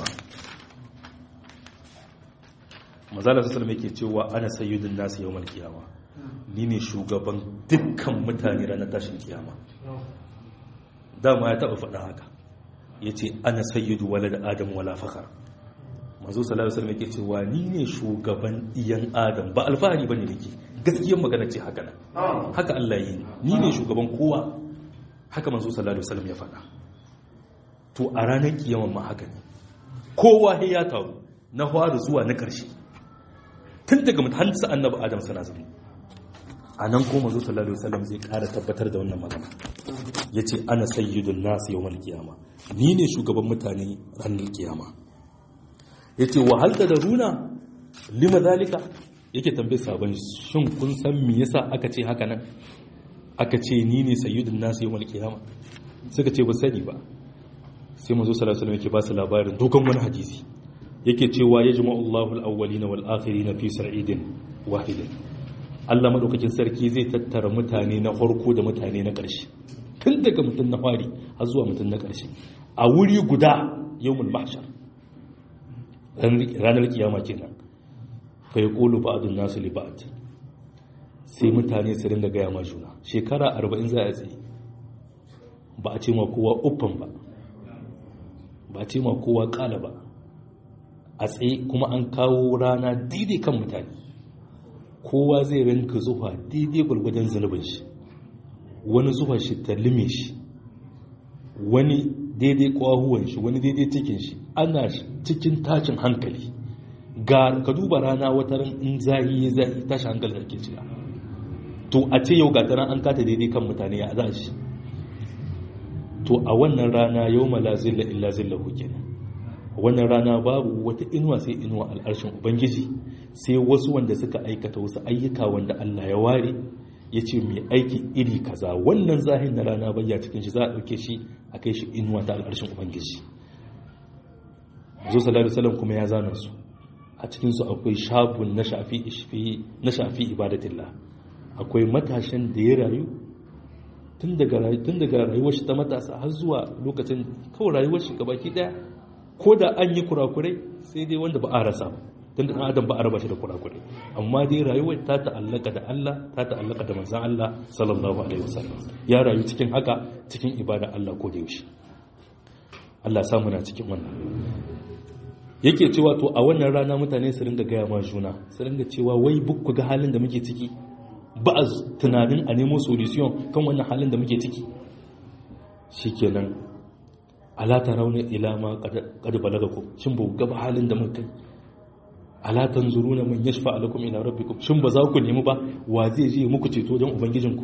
A: mazala su salama yake cewa ana sayyidun nasu yawon kiyama ni ne shugaban dukkan mutane ranar tashin kiyama dama ya taba faɗa haka ya ce ana sayyidu wala da adam wala fakar mazu salama salama yake cewa ni ne shugaban iyan adam ba alfahari ba ne nake gaskiyar magana ce haka nan haka allah yi ni ne shugaban kowa haka manzo sallallahu alaihi wasallam ya faɗa to a ranar kiyama ma haka ne kowa ya taru na fara zuwa na ƙarshe tun daga mutansa annabi adam sana zama a nan ko manzo sallallahu alaihi wasallam zai ƙara tabbatar da wannan magana yace ana sayyidun nas yawmal qiyama ni ne shugaban mutane ranar kiyama yace wa hal runa lima zalika yake tambaye sabon shin kun san me yasa aka ce haka nan aka ce ni ne sayyidun nasu yawmal qiyama suka ce ba sani ba sai manzo sallallahu alaihi wasallam yake ba su labarin dogon wani hadisi yake cewa yajma'u Allahu al-awwalin wal akhirin fi sa'idin wahidin Allah madaukakin sarki zai tattara mutane na farko da mutane na ƙarshe tun daga mutum na fari har zuwa mutum na ƙarshe a wuri guda yawmul mahshar ranar kiyama kenan fa yaqulu ba'dun nasu li ba'd sai mutane su ringa gaya ma juna shekara arba'in za a tsaye ba a ce ma kowa uffan ba ba a ce ma kowa kala ba a tsaye kuma an kawo rana daidai kan mutane kowa zai rinka zuwa daidai gwargwadon zunubin shi wani zuwa shi ta lime shi wani daidai kwahuwan shi wani daidai cikin shi ana cikin tashin hankali ga ka duba rana wata ran in zahi ya zahi tashin hankali da ke cika to a ce yau gataran an kata daidai kan mutane ya za shi to a wannan rana yau mala zilla illa zilla kenan wannan rana babu wata inuwa sai inuwa al'arshin ubangiji sai wasu wanda suka aikata wasu ayyuka wanda Allah ya ware ya ce mai aiki iri kaza wannan zahin na rana bayya cikin shi za a ɗauke shi a kai shi inuwa ta al'arshin ubangiji zo sallallahu alaihi kuma ya zana su a cikin su akwai shabun na shafi na shafi ibadatillah akwai matashin da ya rayu tun daga rayuwar shi ta matasa har zuwa lokacin kawai rayuwar shi gabaki daya ko da an yi kurakurai sai dai wanda ba a rasa ba tun da adam ba a raba shi da kurakurai amma dai rayuwar ta ta'allaka da Allah ta ta'allaka da manzan Allah sallallahu alaihi wasallam ya rayu cikin haka cikin ibada Allah ko da yaushe Allah samu na cikin wannan yake cewa to a wannan rana mutane su ringa gaya ma juna su ringa cewa wai bukku ga halin da muke ciki ba a tunanin a nemo solution kan wannan halin da muke ciki shikenan ala tarawna ila ma qad balagakum shin ba ga halin da muka kai ala tanzuruna man yashfa lakum ila rabbikum shin ba za ku nemi ba wa zai je muku ceto don ubangijinku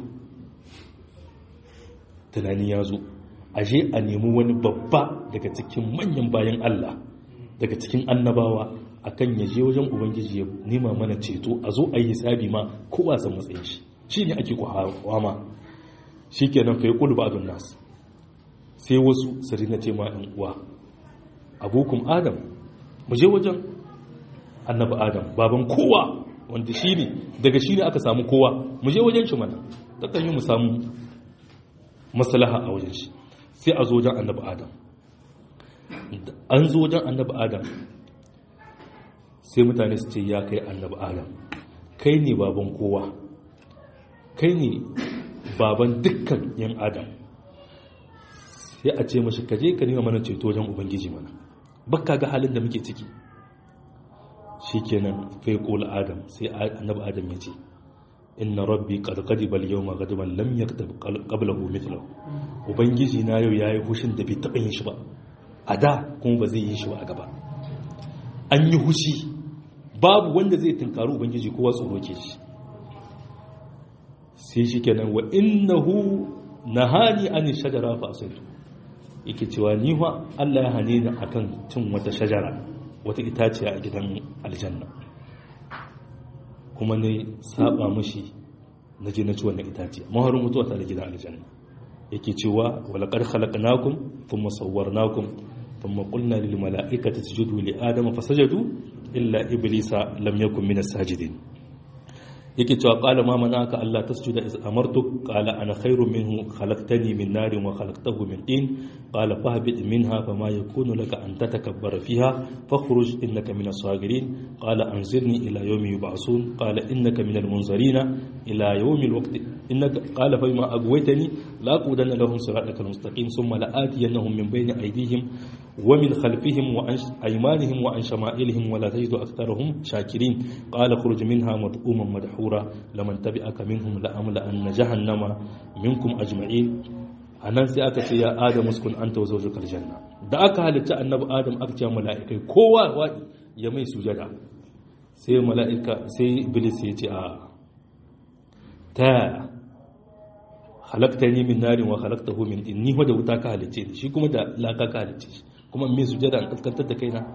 A: tunani ya zo aje a nemi wani babba daga cikin manyan bayan Allah daga cikin annabawa akan ya je wajen ubangiji ya nema mana ceto a zo a yi hisabi ma kowa san matsayin shi shi ne ake kwama shi kenan fa yi kulu ba nas sai wasu su rina ce ma ɗan uwa abokum adam mu je wajen annabi adam baban kowa wanda shi ne daga shi ne aka samu kowa mu je wajen shi mana ta kan yi mu samu maslaha a wajen shi sai a zo wajen annabi adam an zo wajen annabi adam sai mutane su ce ya kai annabi adam kai ne baban kowa kai ne baban dukkan yan adam sai a ce mashi kaje ka nema mana ceto wajen ubangiji mana bakka ga halin da muke ciki shikenan fai qul adam sai annabi adam ya ce inna rabbi qad qadiba al-yawma ghadaban lam yaktab qablahu mithlahu ubangiji na yau yayi hushin da bai taba yin shi ba a da kuma ba zai yi shi ba a gaba an yi hushi babu wanda zai tunkaru ubangiji kowa tsoro ke shi sai shi kenan wa innahu nahani an shajara fa asaitu yake cewa ni wa Allah ya hane ni akan cin wata shajara wata itaciya a gidan aljanna kuma ne saba mishi na je na ci wannan itaciya maharin mutuwa ta da gidan aljanna yake cewa wala qad khalaqnakum thumma sawwarnakum thumma qulna lil mala'ikati isjudu li adama fasajadu illa iblisa lam yakun minas sajidin yake cewa qala ma manaka Allah tasjuda iz amartuk qala ana khairu minhu khalaqtani min narin wa khalaqtahu min tin qala fahbit minha fama yakunu laka an tatakabbara fiha fakhruj innaka min as-sagirin qala anzirni ila yawmi yub'asun qala innaka min al-munzarina ila yawmi al-waqt innaka qala fa ma aghwaytani la aqudanna lahum siratal mustaqim thumma la atiyannahum min bayni aydihim wa min khalfihim wa an aymanihim wa an shama'ilihim wa la tajidu aktharahum shakirin qala khruj minha mad'uman madhura madhura laman tabi'aka minhum la'amla anna jahannama minkum ajma'in anan sai aka ce ya adam uskun anta wa zawjukal janna da aka halitta annabi adam aka ce mala'ikai kowa wadi ya mai sujada sai mala'ika sai iblis ya ce a ta halakta ni min narin wa halaktahu min din ni da wuta ka halice shi kuma da laka ka halice shi kuma mai sujada an kaskantar da kaina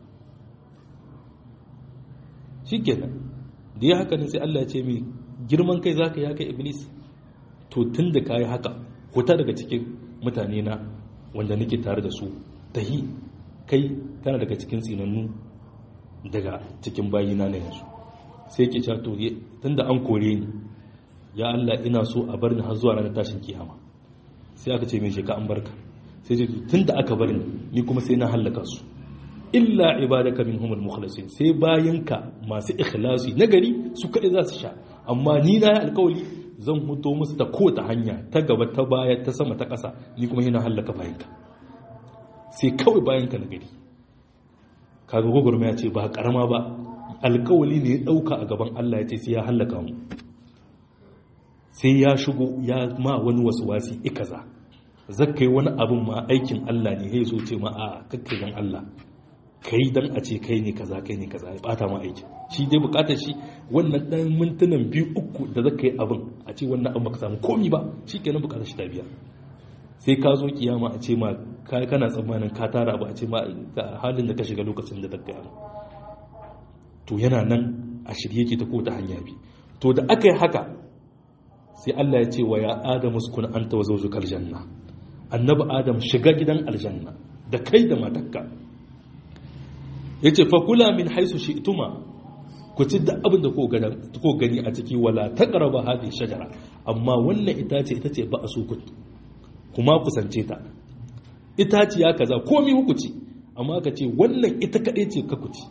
A: shikenan da ya haka ne sai Allah ya ce mai girman kai za ka yi haka iblis to tun da ka yi haka huta daga cikin mutane na wanda nake tare da su tahi kai kana daga cikin tsinannu daga cikin bayina na yanzu sai ke cewa to tun da an kore ni ya Allah ina so a bar ni har zuwa ranar tashin kiyama sai aka ce mai sheka an barka sai ce tun da aka bar ni ni kuma sai na hallaka su illa ibadaka minhumul mukhlasin sai bayanka masu ikhlasi nagari su kaɗai za su sha amma ni na yi alkawali zan huto musu ta ko ta hanya ta gaba ta baya ta sama ta ƙasa ni kuma yana hallaka bayanka sai kawai bayanka nagari kaga gwagwarmaya ce ba karama ba alkawali ne ya ɗauka a gaban Allah ya ce sai ya hallaka mu sai ya shigo ya ma wani wasu wasi ikaza zakkai wani abin ma aikin Allah ne ya zo ce ma a kakkai dan Allah kai dan a ce kai ne kaza kai ne kaza ya bata ma aiki shi dai bukatar shi wannan dan mintunan biyu uku da zaka yi abin a ce wannan abin baka samu komi ba shikenan bukatar shi ta biya sai ka zo kiyama a ce ma kai kana tsammanin ka tara ba a ce ma ga halin da ka shiga lokacin da zaka yi to yana nan a shirye yake ta ko ta hanya bi to da aka yi haka sai Allah ya ce wa ya adamu sukun anta wa zawjukal janna annabi adam shiga gidan aljanna da kai da matakka ya ce fakula min haisu shi ituma ku ci da abin da ko gani a ciki wala ta ƙaraba haɗe shajara amma wannan itace ita ce ba a so ku kuma kusance ta itace ya kaza komi ku ci amma ka ce wannan ita kaɗai ce ka ku ci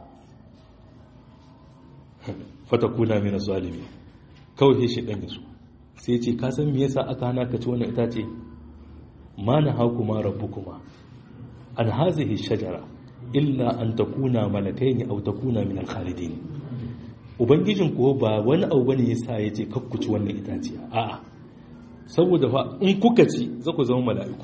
A: fatakuna mina zalimi kawai shi ɗan yasu sai ce ka san me yasa aka hana ka ci wannan itace ma na haku ma rabu kuma an hazihi shajara illa an takuna malakai ne au takuna min alkhalidin ubangijin ko ba wani abu bane yasa yace kakkuci wannan itaciya a'a saboda fa in kuka ci za ku zama mala'iku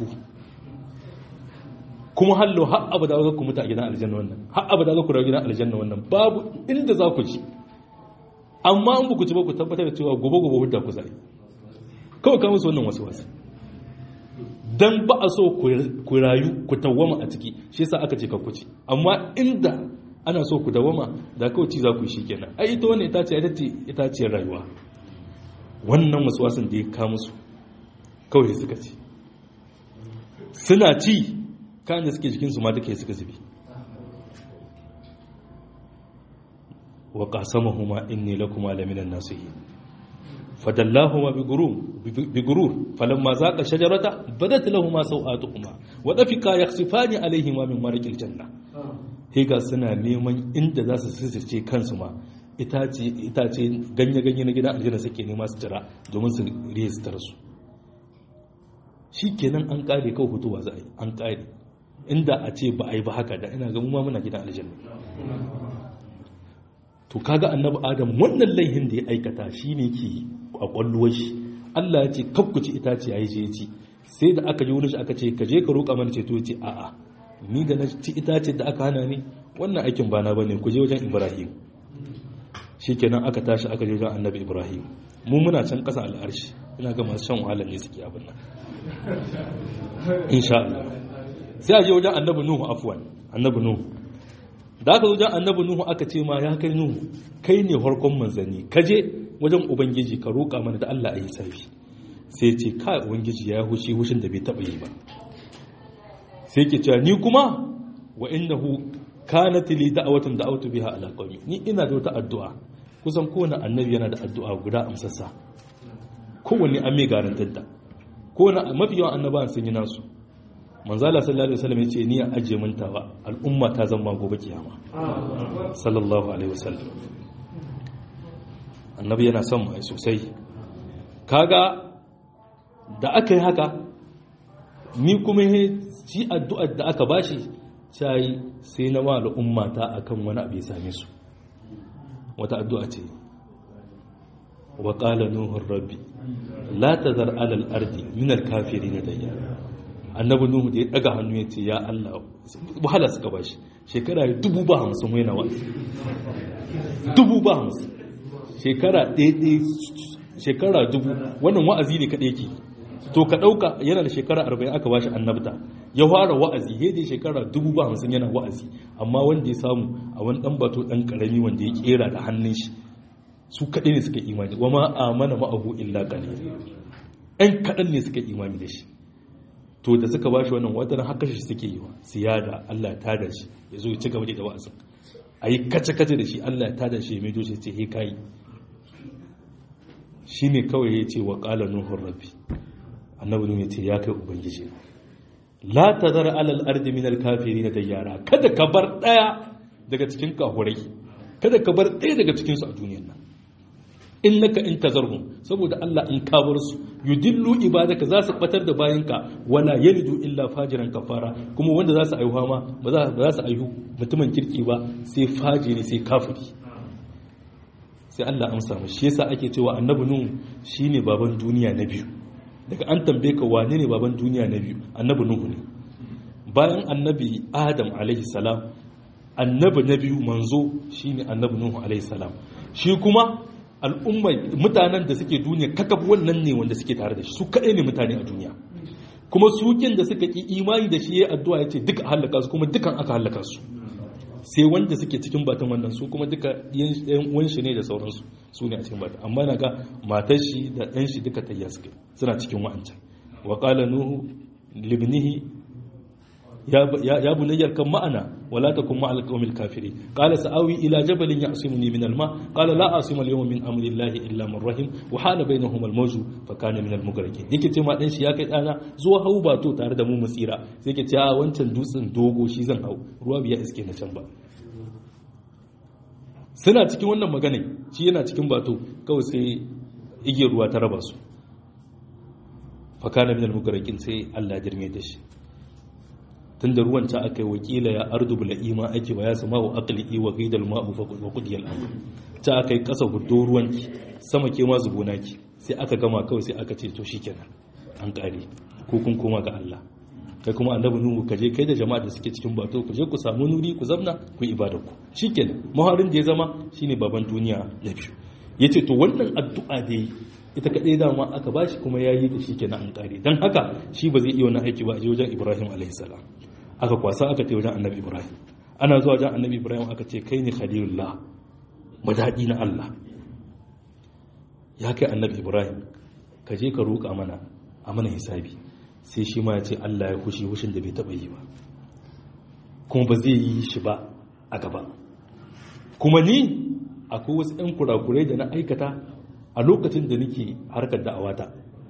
A: kuma hallo har abada za ku mutu a gidan aljanna wannan har abada za ku rayu gidan aljanna wannan babu inda za ku ci amma in ku ci ba ku tabbatar da cewa gobe gobe hudda ku zai kawai ka musu wannan wasu wasu dan ba a so ku rayu ku tawwama a ciki shi yasa aka ce ka kuci amma inda ana so ku dawwama da kawai ci za ku shi kenan ai ita wannan ita ce ita ce ita ce rayuwa wannan waswasin da ya ka musu kawai suka ci suna ci kan da suke jikin su ma duka suka zubi wa qasamahuma inni lakuma laminan nasihin فدلاهما بغرور بغرور فلما ذاق الشجرة بدت لهما سوآتهما وطفقا يخسفان عليهما من ورق الجنة higa suna neman inda za su sisirce kansu ma itace ganye-ganye na gidan aljanna suke nema su jira domin su rejistar su shi kenan an kare kawai hutuwa za a yi an kare inda a ce ba a yi ba haka da ina ga mu ma muna gidan aljanna to kaga annabi adam wannan laihin da ya aikata shine ke a kwalluwar shi Allah ya ce kakkuci itace yayi je ci sai da aka ji wani shi aka ce ka je ka roƙa mana ceto ya ce a'a ni da na ci itace da aka hana ni wannan aikin bana bane ku je wajen Ibrahim shikenan aka tashi aka je wajen annabi Ibrahim mu muna can ƙasa al'arshi ina ga masu shan wahalar ne suke abin nan insha Allah sai a je wajen annabi Nuhu afwan annabi Nuhu da aka wajen annabi nuhu aka ce ma ya kai nuhu kai ne harkon manzanni ka je wajen ubangiji ka roƙa mana da Allah a yi sarfi sai ce ka ubangiji ya hushi hushin da bai taɓa yi ba sai ke cewa ni kuma wa innahu kanat li da'watun da'awtu biha ala qawmi ni ina da wata addu'a kusan kowane annabi yana da addu'a guda amsassa kowanne an mai garantar da kowane mafi yawan annabawan sun yi nasu manzala sallallahu alaihi wasallam yace ni a ajiye mintawa al'umma ta zama gobe kiyama sallallahu alaihi wasallam annabi yana son mu sosai kaga da aka yi haka ni kuma shi addu'ar da aka bashi sai sai na ma al'umma ta akan wani abu ya same su wata addu'a ce wa qala nuhu rabbi la tazar ala al-ardi min al-kafirin dayyara annabi nuhu da ya daga hannu ya ce ya Allah wahala suka bashi shekara dubu ba hamsin wai na wa'azi dubu ba hamsin shekara ɗaya shekara dubu wannan wa'azi ne kaɗai ke to ka ɗauka yana da shekara arba'in aka bashi annabta ya fara wa'azi ya dai shekara dubu ba hamsin yana wa'azi amma wanda ya samu a wani ɗan bato ɗan ƙarami wanda ya ƙera da hannun shi su kaɗai ne suka imani wa ma amana ma'ahu illa qalil ɗan kaɗan ne suka imani da shi to da suka bashi wannan watan haka shi suke yi wa siyada Allah ya tada shi ya zo ya ci gaba da wa'azin a yi kace-kace da shi Allah ya tada shi ya mai doshi ce he kayi shi ne kawai ya ce wa ƙala nuhun rabbi annabi ne ce ya kai ubangiji la ta zara alal ardi min alkafiri na dayyara kada ka bar ɗaya daga cikin kahurai kada ka bar ɗaya daga cikinsu a duniyar nan innaka in tazarhum saboda Allah in ka bar su yudillu ibadaka za su batar da bayanka wala yalidu illa fajiran kafara kuma wanda za su aihuwa ma ba za su aihu mutumin kirki ba sai fajiri sai kafiri sai Allah amsa mu shi yasa ake cewa annabi nuhu shine baban duniya na biyu daga an tambaye ka wane ne baban duniya na biyu annabi nuhu ne bayan annabi adam alaihi salam annabi na biyu manzo shine annabi nuhu alaihi salam shi kuma al'ummai mutanen da suke duniya kakab wannan ne wanda suke tare da shi su kaɗai ne mutane a duniya kuma sukin da suka ƙi imani da shi ya addu'a ya ce duka hallaka su kuma dukan aka hallaka su sai wanda suke cikin batun wannan su kuma duka yan uwan shi ne da sauransu su ne a cikin batun amma na ga matar shi da ɗan shi duka tayya suke suna cikin wa'ancan wa qala nuhu libnihi ya bunayyar kan ma'ana wala takun ma'al qawmil kafirin qala sa'awi ila jabalin ya'simuni min al-ma qala la asima al-yawma min amri llahi illa man rahim wa hala bainahum al-mawju fa kana min al-mughraqin yake ce ma dan shi ya kai dana zuwa hau bato tare da mu musira sai yake ce a wancan dutsen dogo shi zan hau ruwa biya iske na can ba suna cikin wannan magana shi yana cikin bato kawai sai igiyar ruwa ta raba su fa kana min al-mughraqin sai Allah ya jirme da shi tun da ruwan ta aka yi wakila ya ardu bula'ima ake wa ya sama wa akali wa gaidal ma'u wa kudiyar amur ta aka yi kasa hudu ruwanki sama ke ma zubona ki sai aka gama kawai sai aka ce to shi kenan an kare ko kun koma ga Allah kai kuma annabi nuhu ka je kai da jama'a da suke cikin bato ku je ku samu nuri ku zamna ku yi ibadar ku shikenan maharin da ya zama shine baban duniya na biyu yace to wannan addu'a da ita kaɗai dama aka ba shi kuma ya yi da shi kenan an ƙare don haka shi ba zai iya wani aiki ba a je wajen ibrahim alaihissalam aka kwasa aka ce wajen annabi ibrahim ana zuwa wajen annabi ibrahim aka ce kai ne khalilullah madaɗi na allah ya kai annabi ibrahim ka je ka roƙa mana a mana hisabi sai shi ma ya ce allah ya kushi hushin da bai taɓa yi ba kuma ba zai yi shi ba a gaba kuma ni akwai wasu 'yan kurakurai da na aikata a lokacin da nake harkar da'awata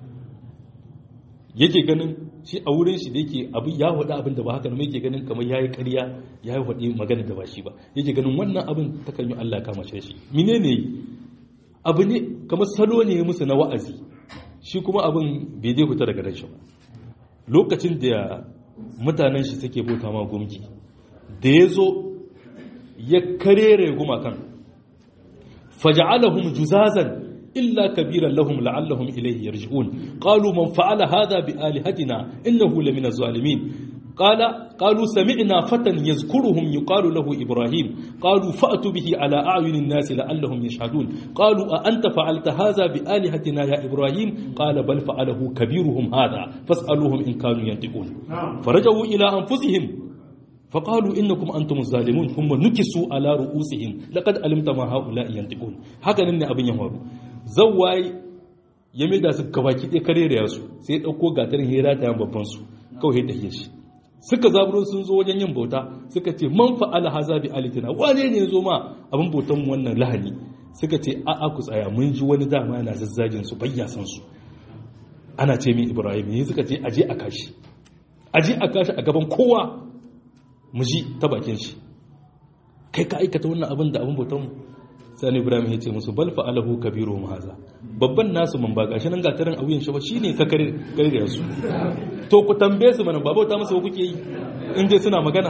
A: yake ganin shi a wurin shi da yake abin ya faɗi abin da ba haka ne yake ganin kamar yayi ƙarya yayi faɗi magana da ba shi ba yake ganin wannan abin ta kan yi Allah kama shi menene abu ne kamar salo ne musu na wa'azi shi kuma abin bai dai fita daga ranshi ba lokacin da mutanen shi suke bauta ma gumki da ya zo ya karere gumakan faja'alahum juzazan إلا كبيرا لهم لعلهم إليه يرجعون قالوا من فعل هذا بآلهتنا إنه لمن الظالمين قال قالوا سمعنا فتى يذكرهم يقال له إبراهيم قالوا فأتوا به على أعين الناس لعلهم يشهدون قالوا أأنت فعلت هذا بآلهتنا يا إبراهيم قال بل فعله كبيرهم هذا فاسألوهم إن كانوا ينطقون فرجعوا إلى أنفسهم فقالوا إنكم أنتم الظالمون هم نكسوا على رؤوسهم لقد علمت ما هؤلاء ينطقون هكذا ne abin ya faru zawai ya mai da su gabaki ɗaya kare da su sai ya ɗauko gatarin hira ta yan babban su kawai da shi suka zaburo sun zo wajen yin bauta suka ce man fa'ala haza bi alitina wane ne ya zo ma abin bautan wannan lahani suka ce a'a ku tsaya mun ji wani dama yana zazzagin su bayya san su ana ce min ibrahim ne suka ce aje a kashi aje a kashi a gaban kowa mu ji ta bakin shi kai ka aikata wannan abin da abin bautan mu sani ibrahim ya ce musu bal fa'alahu kabiru haza babban nasu man ba gashi nan gatarin auyen shi ba shine ka kare kare su to ku tambaye su mana ba bauta musu ba kuke yi in dai suna magana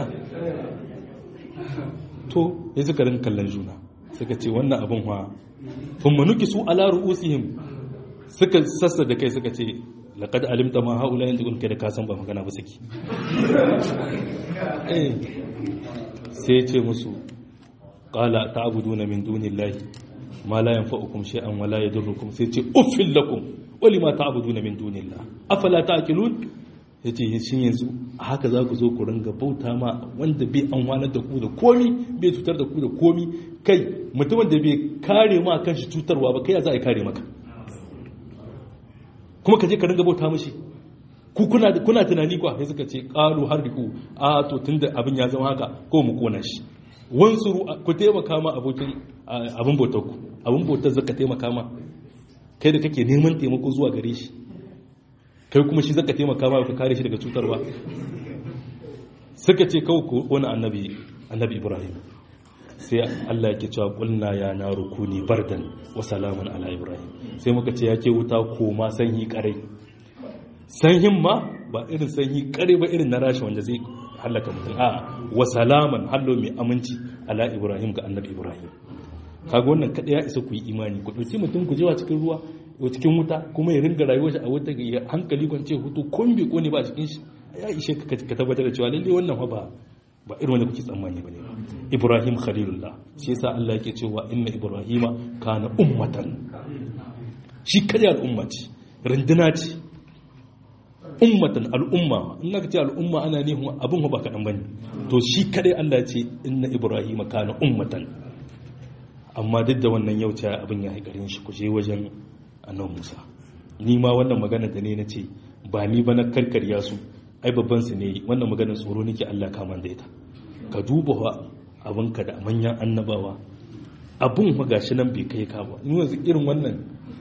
A: to ya suka rin kallon juna suka ce wannan abin wa kun manuki su ala ru'usihim suka sassa da kai suka ce laqad alimta ma haula yanzu kun kai da kasan ba magana ba saki eh sai ce musu qala ta'buduna min dunillahi ma la yanfa'ukum shay'an wa la yadurrukum sai ce uffil lakum wa lima ta'buduna min dunillah afala ta'qilun yace shin yanzu haka za ku zo ku ringa bauta ma wanda bai amfanar da ku da komi bai cutar da ku da komi kai mutumin da bai kare ma kanshi cutarwa ba kai ya za a kare maka kuma ka je ka ringa bauta mashi ku kuna kuna tunani kwa sai suka ce qalu harriku a to tunda abin ya zama haka ko mu kona shi wansuru ku taimaka ma abokin abin bautar ku abin bautar zaka taimaka ma kai da kake neman taimako zuwa gare shi kai kuma shi zaka taimaka ma ka kare shi daga cutarwa suka ce kawai ku wani annabi annabi Ibrahim sai Allah yake cewa kulna ya naru kuni bardan wa salaman ala Ibrahim sai muka ce yake wuta koma sanyi kare sanyin ma ba irin sanyi kare ba irin na rashi wanda zai halaka mutum a wa salaman hallo mai aminci ala Ibrahim ga annabi Ibrahim kaga wannan kada ya isa ku yi imani ku dauki mutum ku jewa cikin ruwa ko cikin wuta kuma ya ringa rayuwar shi a wuta ga hankali kwance hutu kun bi ko ne ba cikin shi ya ishe ka tabbatar da cewa lalle wannan fa ba ba irin wanda kuke tsammani bane Ibrahim Khalilullah shi yasa Allah yake cewa inna Ibrahima kana ummatan shi kada al'umma ce rinduna ce ummatan al'umma in ka ce al'umma ana ne abin ba kaɗan bane to shi kadai Allah ce inna Ibrahima kana ummatan amma duk da wannan yau ta abin ya haikarin shi ku je wajen annabi Musa ni ma wannan magana da ne na ce ba ni ba na karkarya su ai babban su ne wannan maganar tsoro nake Allah kama da ita ka duba wa abinka da manyan annabawa abun fa gashi nan bai kai ka ba ni yanzu irin wannan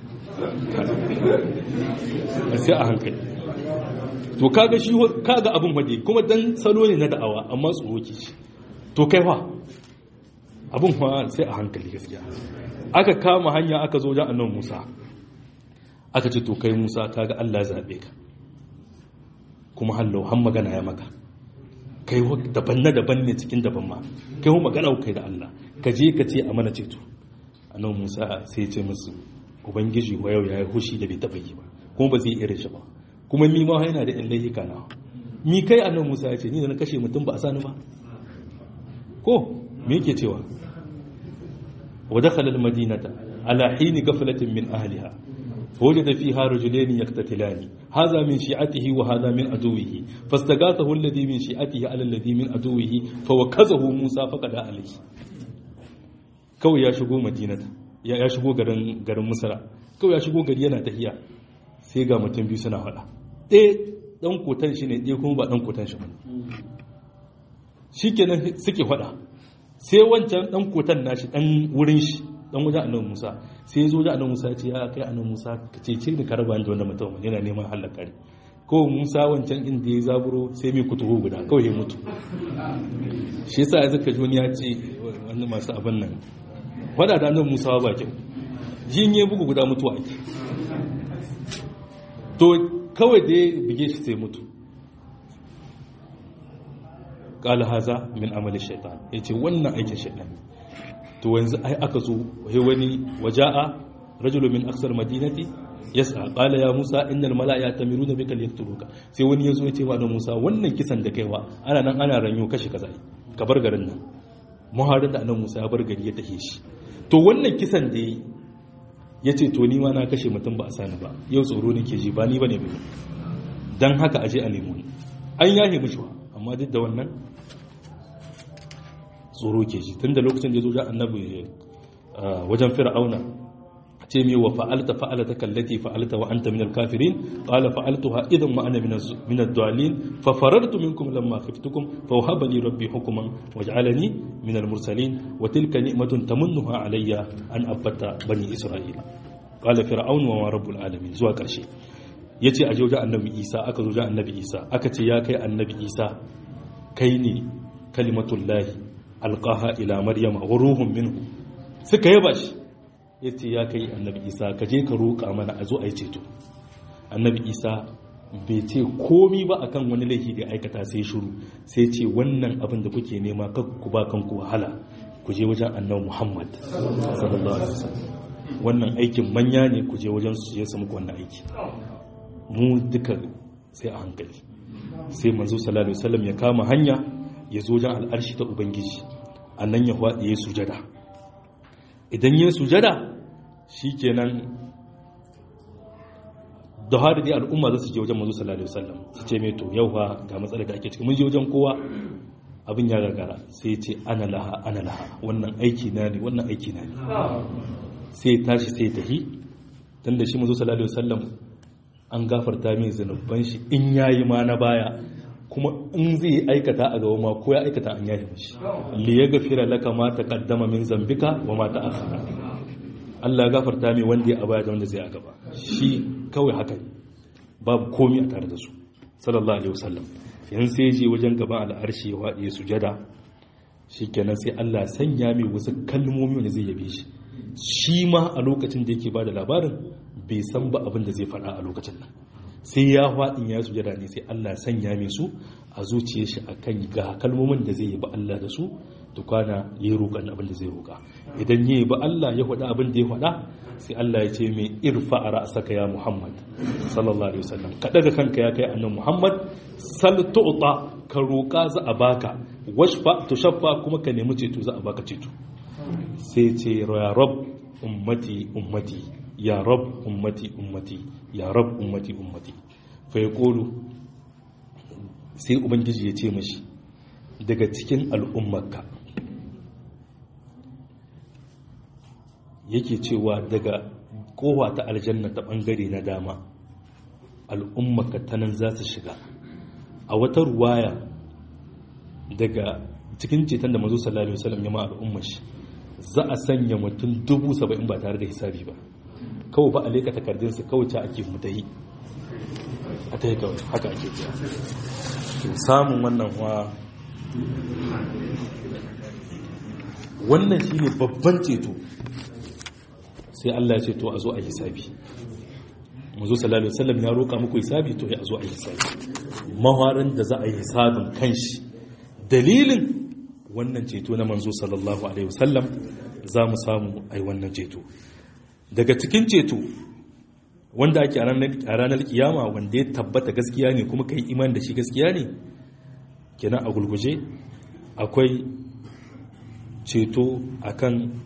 A: sai a hankali to kaga shi kaga abun wade kuma dan salo ne na da'awa amma tsoro ke shi to kai fa abun fa sai a hankali gaskiya aka kama hanya aka zo wajen annabi Musa aka ce to kai Musa kaga Allah zabe ka kuma hallo har magana ya maka kai daban na daban ne cikin daban ma kai hu magana kai da Allah ka je ka ce a mana ceto annabi Musa sai ya ce musu ubangiji wa yau yayi hushi da bai taba yi ba kuma ba zai irin shi ba kuma ni ma yana da illahi kana mi kai annabi Musa ya ce ni da na kashe mutum ba a sani ba ko me yake cewa wa dakhala al-madinata ala hini ghaflatin min ahliha فوجد فيها رجلين يقتتلان هذا من شيعته وهذا من عدوه فاستغاثه الذي من شيعته على الذي من عدوه فوكزه موسى فقد عليه kawai ya shigo madinata ya shigo garin garin musara kawai ya shigo gari yana tahiya sai ga mutum biyu suna faɗa ɗaya ɗan kotan shi ne ɗaya kuma ba ɗan kotan shi ba shikenan suke faɗa sai wancan ɗan kotan nashi ɗan wurin shi dan wajen annabi Musa sai ya zo wajen annabi Musa ya ce ya kai annabi Musa ka ce ce ni ka raba da wannan mutum yana neman halaka ne ko Musa wancan inda ya zaburo sai mai kutuhu guda kawai ya mutu shi yasa ya zaka joni ya ce wani masu abin nan wada da annabi Musa ba kyau jin ya bugu guda mutuwa ake to kawai da ya bige shi sai mutu qala haza min amali shaytan yace wannan aikin shaytan to yanzu ai aka zo wai wani waja'a rajulun min aksar madinati yas'a qala ya musa innal mala'ika tamiruna bika liyaqtuluka sai wani yazo ya ce wa da musa wannan kisan da kaiwa ana nan ana ranyo kashi kaza ka bar garin nan muharin da annabi musa ya bar gari ya tahe shi to wannan kisan da yi yace to ni ma na kashe mutum ba a sani ba yau tsoro nake ji ba ni bane ba dan haka aje a nemo an yahe mishi amma duk da wannan tsoro ke shi tun da lokacin da ya zo da annabi wajen fir'auna ce mai wa fa'alta fa'alta kallati fa'alta wa anta minal kafirin qala fa'altuha idan ma ana min ad-dallin fa farartu minkum lamma khiftukum fa wahaba li rabbi hukman waj'alani min al-mursalin wa tilka ni'matun tamunnuha alayya an abatta bani isra'ila qala fir'aun wa ma rabbul alamin zuwa karshe yace a joja annabi isa aka zo annabi isa aka ce ya kai annabi isa kai ne kalimatullahi alqaha ila maryama wa ruhun minhu suka yaba shi ya ce ya kai annabi isa ka je ka roƙa mana a zo a yi ceto annabi isa bai ce komi ba akan wani laifi da aikata sai shuru sai ce wannan abin da kuke nema ku ba kanku wahala ku je wajen annabi muhammad sallallahu alaihi wasallam wannan aikin manya ne ku je wajen su je su muku wannan aiki mu duka sai a hankali sai manzo sallallahu alaihi wasallam ya kama hanya ya zo wajen al'arshi ta ubangiji annan ya faɗi ya sujada idan yin sujada shi kenan da har da al'umma za su je wajen mazu sallallahu alaihi wasallam su ce mai to yau fa ga matsalar da ake ciki mun je wajen kowa abin ya gagara sai ce ana laha ana laha wannan aiki na ne wannan aiki na ne sai tashi sai tahi tun da shi mazu sallallahu alaihi wasallam an gafarta mai zanubban shi in yayi ma na baya kuma in zai aikata a gaba ma ko ya aikata an yaji mishi li ya gafira laka ma taqaddama min zambika wa ma ta'akhkhara Allah ya gafarta mai wanda ya abaya da wanda zai a gaba shi kawai haka babu komai a tare da su sallallahu alaihi wasallam yan sai je wajen gaban al'arshi ya wadi sujada shikenan sai Allah sanya mai wasu kalmomi wanda zai yabe shi shi ma a lokacin da yake bada labarin bai san ba abin da zai faɗa a lokacin nan sai ya faɗin ya sujada ne sai Allah sanya mai su a zuciya shi akan ga kalmomin da zai yi ba Allah da su tukwana ya yi roƙon abin da zai roƙa idan ya yi ba Allah ya faɗa abin da ya faɗa sai Allah ya ce mai irfa a ra'asaka ya Muhammad sallallahu alaihi wasallam ka daga kanka ya kai annan Muhammad sal tu'ta ka roƙa za a baka washfa tushaffa kuma ka nemi ceto za a baka ceto sai ce ya rab ummati ummati ya rab ummati ummati ya rab ummati ummati fa ya kolu sai ubangiji ya ce mashi daga cikin al'ummarka yake cewa daga kowa ta aljanna ta bangare na dama al'ummarka ta nan za su shiga a wata ruwaya daga cikin ceton da mazu sallallahu alaihi wasallam ya ma al'ummar shi za a sanya mutum dubu saba'in ba tare da hisabi ba kawai ba a leka takardunsa kawai ta ake mutahi a ta yi kawai haka ake biya to samun wannan wa wannan shi ne babban ceto sai Allah ya ce to a zo a hisabi mazu sallallahu alaihi ya roƙa muku hisabi to ya zo a hisabi mawarin da za a yi hisabin kanshi dalilin wannan ceto na manzo sallallahu alaihi wasallam za mu samu ai wannan ceto daga cikin ceto wanda ake a ranar kiyama wanda ya tabbata gaskiya ne kuma kai iman da shi gaskiya ne kenan a gulguje akwai ceto akan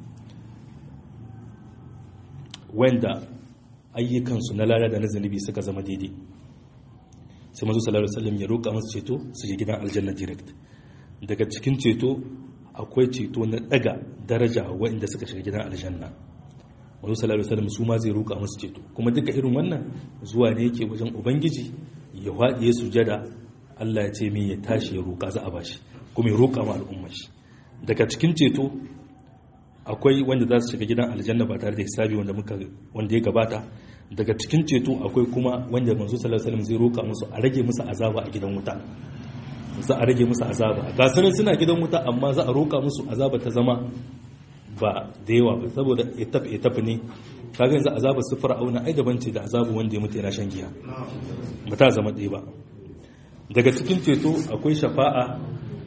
A: wanda ayyukansu na lada da na zanibi suka zama daidai sai mazu sallallahu alaihi ya roƙa masu ceto su je gidan aljanna direct daga cikin ceto akwai ceto na daga daraja waɗanda suka shiga gidan aljanna wani sallallahu alaihi su ma zai roƙa musu ceto kuma duka irin wannan zuwa ne yake wajen ubangiji ya waɗi ya sujada Allah ya ce min ya tashi ya roƙa za a bashi kuma ya roƙa ma al'ummar shi daga cikin ceto akwai wanda za su shiga gidan aljanna ba tare da hisabi wanda muka wanda ya gabata daga cikin ceto akwai kuma wanda manzo sallallahu alaihi zai roƙa musu a rage musu azaba a gidan wuta za a rage musu azaba ga sanin suna gidan wuta amma za a roƙa musu azaba ta zama ba da yawa ba saboda etaf etaf ne kaga yanzu azabar su fir'auna ai daban ce da azabu wanda ya mutu yana shan giya ba ta zama ɗaya ba daga cikin ceto akwai shafa'a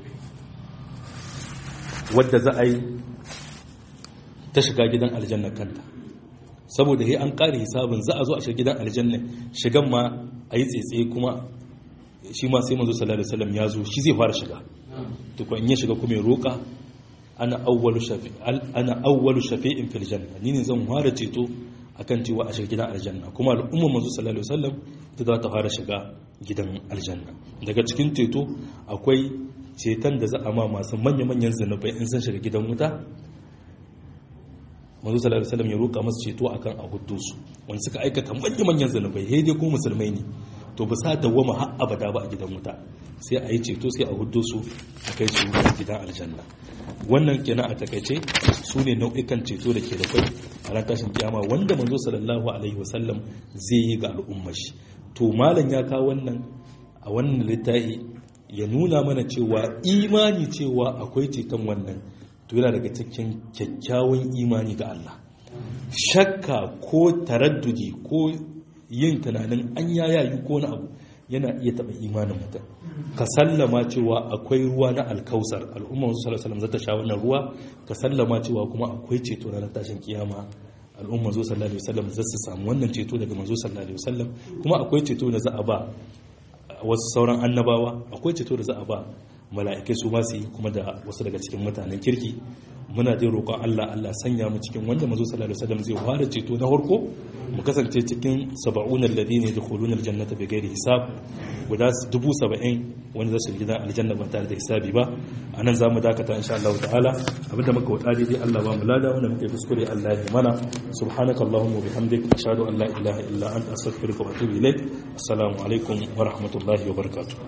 A: wadda za a yi ta shiga gidan aljanna kanta saboda he an ƙare hisabin za a zo a shiga gidan aljanna shigan ma a yi tsetse kuma shi ma sai manzo sallallahu alaihi wasallam ya zo shi zai fara shiga to ko in ya shiga kuma ya roƙa ana awwalu shafi ana awwalu shafi'in fil janna ni ne zan fara ceto akan cewa a shiga gidan aljanna kuma al'umma manzo sallallahu alaihi wasallam ita za ta fara shiga gidan aljanna daga cikin ceto akwai ceton da za a ma masu manya-manyan zanubai in sun shiga gidan wuta manzo sallallahu alaihi wasallam ya roƙa masu ceto akan a huddo su wanda suka aikata manyan manyan zanubai sai dai ko musulmai ne to ba sa dawwama har abada ba a gidan wuta sai a yi ceto sai a huddo su a kai su gidan aljanna wannan kenan a takaice su ne nau'ikan ceto da ke da kai a ran tashin kiyama wanda manzo sallallahu alaihi wasallam zai yi ga al'ummar shi to malam ya kawo wannan a wannan littafi ya nuna mana cewa imani cewa akwai ceton wannan to yana daga cikin kyakkyawan imani ga Allah shakka ko taraddudi ko yin tunanin an yayayu ko na abu yana iya taɓa imanin mutum ka sallama cewa akwai ruwa na alkausar al'ummar wasu salasalam zata sha wannan ruwa ka sallama cewa kuma akwai ceto ranar tashin kiyama al'ummar zo sallallahu alaihi wasallam za su samu wannan ceto daga manzo sallallahu alaihi wasallam kuma akwai ceto da za a ba wasu sauran annabawa akwai ceto da za a ba mala'ikai su masu yi kuma da wasu daga cikin mutanen kirki muna dai roƙon Allah Allah sanya mu cikin wanda manzo sallallahu alaihi wasallam zai fara ceto na farko mu kasance cikin sab'una alladhina yadkhuluna aljannata bighairi hisab guda 70 wanda za su gidan aljanna ba tare da hisabi ba anan zamu dakata insha Allah ta'ala abinda muka wada dai Allah ba mu lada wanda muka yi kuskure Allah ya mana subhanakallahumma wa bihamdik ashhadu an la ilaha illa anta astaghfiruka wa atubu ilaik assalamu alaikum wa rahmatullahi wa barakatuh